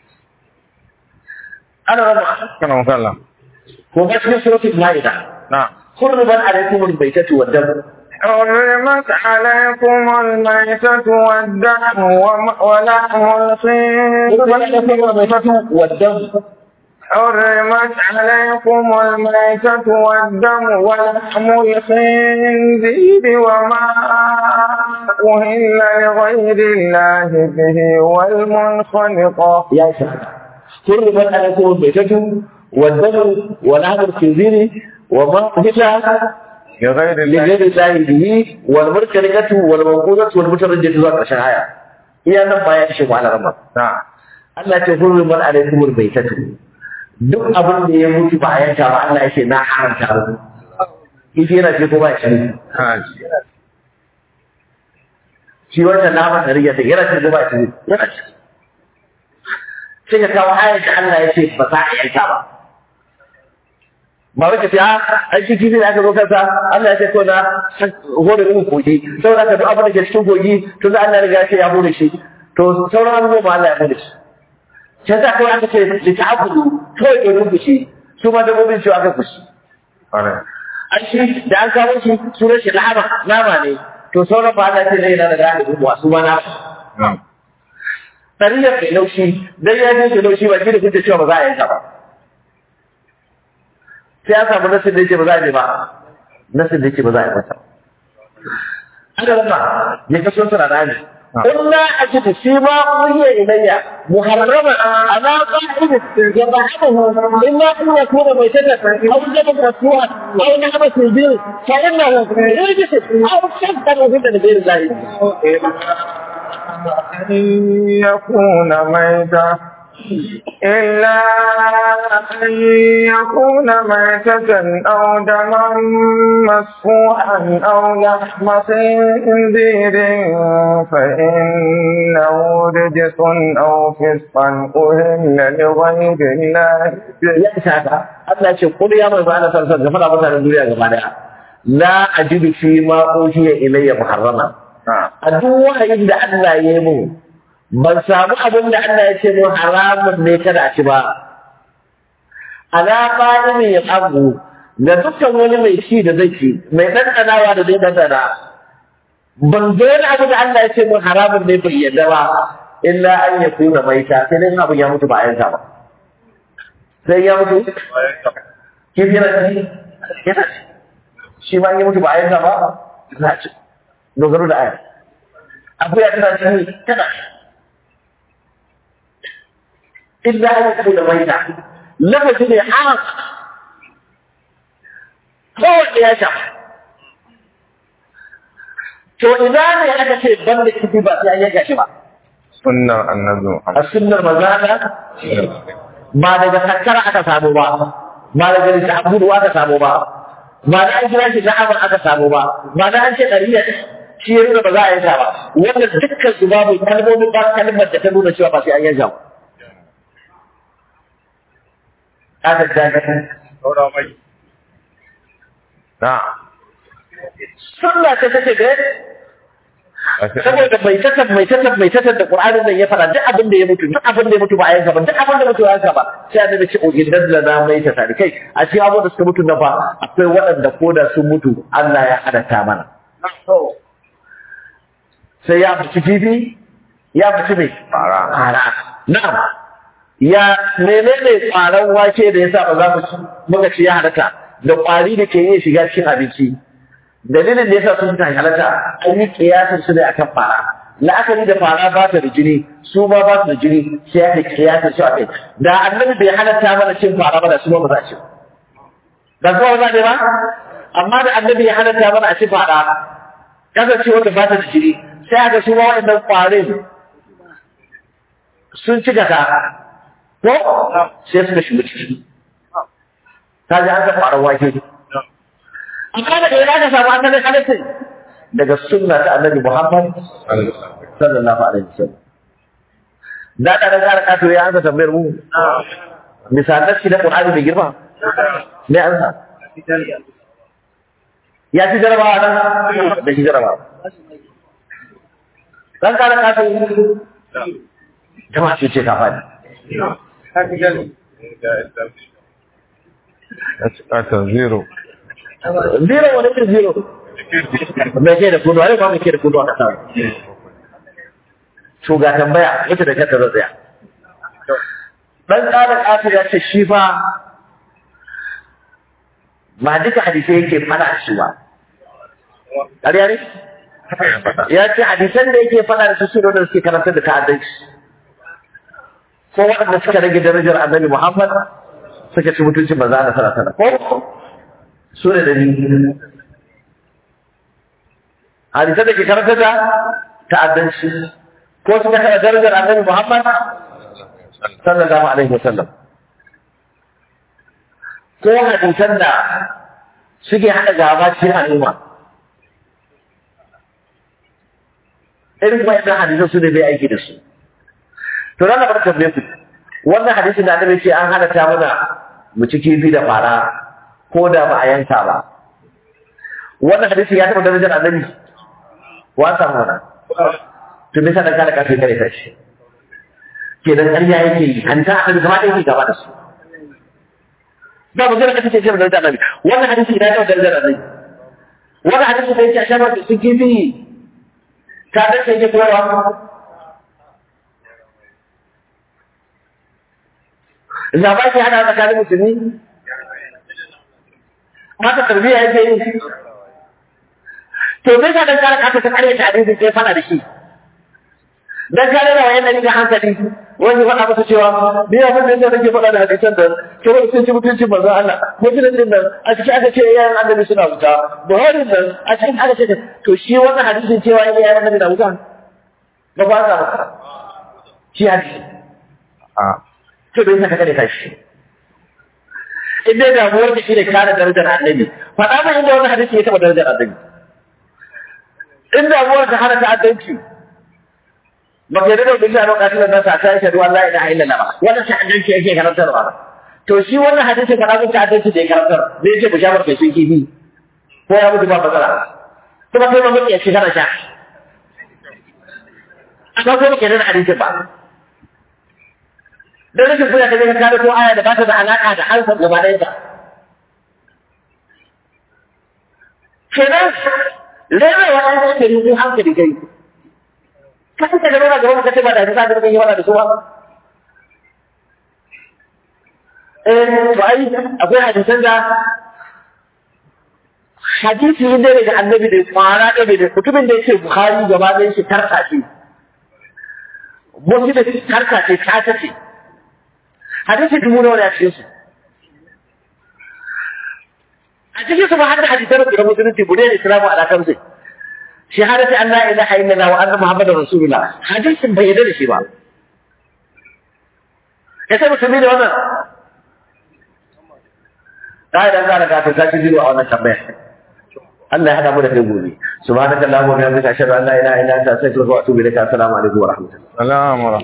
ana rama كرم kallah. ko ga cikin suratul maida نعم حرمت عليكم الميتة والدم حرمت عليكم الميتة والدم وم- ولحم حرمت عليكم الخنزير الميتة والدم حرمت عليكم الميتة والدم ولحم الخنزير وما أهل لغير الله به والمنخنقة يا شهادة حرمت عليكم الميتة والدم ولحم الخنزير وما أهل لغير الله لغير الله به والمركنة والموقوذة والمتردد ذات الشهاية إيا نما يشهد على رمضان نعم Allah ce hurriman alaikumul baitatu duk abin da ya mutu ba a yanka ba Allah yake na haramta mu kifi yana ce ko ba shi haji shi wannan naman da riya take yana ce ko ba shi yana ce sai ka kawo ayar da Allah ya ce ba za a yanka ba ba wai ka ce a ai shi kifi da aka zo kansa Allah ya ce ko na hore mu kogi saboda ka duk abin da ke cikin kogi tun da Allah ya riga ya ce ya hore shi to sauran abubuwa ma Allah ya hore shi sai za kawai aka ce da ta abudu kawai ke rubu shi su ma dabbobin su aka fushi ƙwarai an shi da an kawo shi sunan shi nama nama ne to sauran ba Allah ce zai na da gane rubu su ma nama na'am tariyar mai laushi dan ya ce laushi ba shi da kuke cewa ba za a yanka ba sai an samu nasin da yake ba za a yi ba nasin da yake ba za a yi masa an da rama ya kaso suna da ne قلنا أجد فيما أوحي إلي محرما على قاعد يضعه إلا أن يكون ميتة أو دما مسفوحا أو نعمة البير فإنه رجس أو شبه من غير الله أن يكون ميتا إلا أن يكون ميتة أو دما مسفوحا أو لحم خنزير فإنه رجس أو فسقا أهل لغير الله به ya isa haka Allah ya ce kul ya manzo Allah sallallahu alaihi wasallam mutanen duniya gaba daya la ajidu fi ma uhiya ilayya muharrama a duk wahayin da Allah ya yi mu ban samu abin da Allah ya ce mu haramun ne kada a ci ba ala qa'imin yabu ga dukkan wani mai ci da zai ci mai ɗanɗanawa da zai ɗanɗana ban ga wani abu da Allah ya ce mu haramun ne bai yadda ba illa an ya kuna maita sai dai abin ya mutu ba a yanka ba sai ya mutu kifi yana ci yana ci shi ma in ya mutu ba a yanka ba za a ci dogaro da aya akuya tana ci tana illa an ya kuna maita lafazi ne a kowanne ya shafa to ina ne aka ce ban da kifi ba sai an yanka shi ba sunnar annabi a Muhammad sunnar mazana ba daga kakkara aka samu ba ba daga lissafudu aka samu ba ba da an kira shi na'amar aka samu ba ba da an ce ɗariya shi ya nuna ba za a yanka ba wannan dukkan su babu kalmomin ba kalmar da ta nuna cewa ba sai an yanka ba aka dakatar na sunna ta take ga saboda mai tattar mai tattar mai tattar da Qur'anin nan ya fara duk abin da ya mutu duk abin da ya mutu ba a yanka ba duk abin da mutu ya yanka ba sai annabi ce ogin da na mai ta tare kai a cikin abubuwan da suka mutu na ba akwai waɗanda ko da sun mutu Allah ya halatta mana sai ya fici kifi ya fici mai Fara. fara na'am ya menene kwaran wake da yasa ba za mu ci muka ci ya halatta da kwari da ke yin shiga cikin abinci dalilin da yasa sun ta halatta an yi kiyasin su ne akan fara la'akari da fara ba ta da jini su ma ba su da jini sai aka kiyasin su a kai da annabi bai halatta mana cin fara ba da su ma ba za a ci da zuwa ba ne ba amma da annabi ya halatta mana a ci fara kasance wanda ba ta da jini sai aka su ma waɗannan kwarin sun ci gaka ko sai suka shiga ciki ta ji an ga faruwar wake amma daga ina ka samu asalin halittin daga sunna ta annabi Muhammad sallallahu alaihi wasallam da ka da kara kato ya ansa tambayar mu misalan shi da Qur'ani mai girma ne an sa ya ci jarabawa nan da shi jarabawa dan kara kato jama'a ce ce ka faɗi Ata zero. zero wani irin zero mai ke da kudu wani ba mai ke da kudu a kasa to ga tambaya ita da kanta zan tsaya dan tsarin ƙasir ya ce shi fa ba duka hadisai yake fada shi ba ƙarya ne ya ce hadisan da yake fada da su su da suke karanta da ta'addanci ko waɗanda suka rage darajar annabi Muhammad suka ci mutuncin manzo Allah sallallahu alaihi wasallam ko su ne dalili hadisan da ke karanta da ta'addanci ko suka kada darajar annabi Muhammad sallallahu alaihi wasallam ko hadisan da suke hada gaba cikin al'umma irin wayannan hadisan su ne bai aiki da su to nan bar tambaye ku wannan hadisin da annabi ce an halatta mana mu ci kifi da fara ko da ba a yanka ba wannan hadisi ya taɓa darajar annabi wa samu wannan to me yasa dan kada kafin kare ta shi kenan ƙarya yake yi an ta annabi gaba ɗaya yake gaba da su ba mu gana kace ce da darajar annabi wannan hadisi ya taɓa darajar annabi wannan hadisi da yake a shafa su kifi ta dace yake koyarwa zaba ke hada tsakanin musulmi mata tarbiyya yake yi to me ka dan kare ka ta kare ta hadisi sai fara da shi dan kare da wayan da hankali wani faɗa masa cewa ni abin da nake faɗa da hadisan da kawai sun ci mutuncin manzo Allah mutuncin din nan a cikin aka ce yayin annabi suna wuta Buhari nan a cikin aka ce to shi wannan hadisin cewa yayin annabi na wuta ba ba za ba shi hadisi A to bai saka kare kashi in dai damuwar ka shine kare darajar annabi faɗa min inda wani hadisi ya taɓa darajar annabi in damuwar ka hana ta'addanci ba ka yarda da wani a lokacin da nasa ta shaɗu Allah ila illa ba wannan ta'addanci yake karantarwa to shi wannan hadisin ka ɗaukar ta'addanci da ya karantar zai ce bishamar kai sun kifi ko ya mutu ba matsala kuma kai ma mutu ya ce kana sha amma ko ba ke da hadisin ba dan rashin kuya ka je ka kare ko aya da ba ta da alaka da harshen gaba ɗayan ta kenan rere wa ɗan hankali ko hankali kai ka kuka da nuna gaba ka ce ba da ta da yi wala da su ba eh to ai akwai hadisan da hadisi ne daga annabi da tsara da da mutumin da yake bukhari gaba ɗayan shi tarka ce mun da tarka ce ta ce hadisi dubu nawa ne a cikin su a cikin su ba har da hadisan da musulunci bude da islamu ala kamsi shahadati an la ilaha illallah wa anna muhammadar rasulullah hadisin bai yarda da shi ba ya sai musulmi da wannan da idan za ka ta saki biyu a wannan tambaya Allah ya hada mu da kai gobe subhanakallahumma wa bihamdika ashhadu an la ilaha illa anta astaghfiruka wa atubu ilaik assalamu alaikum wa rahmatullahi Salam wa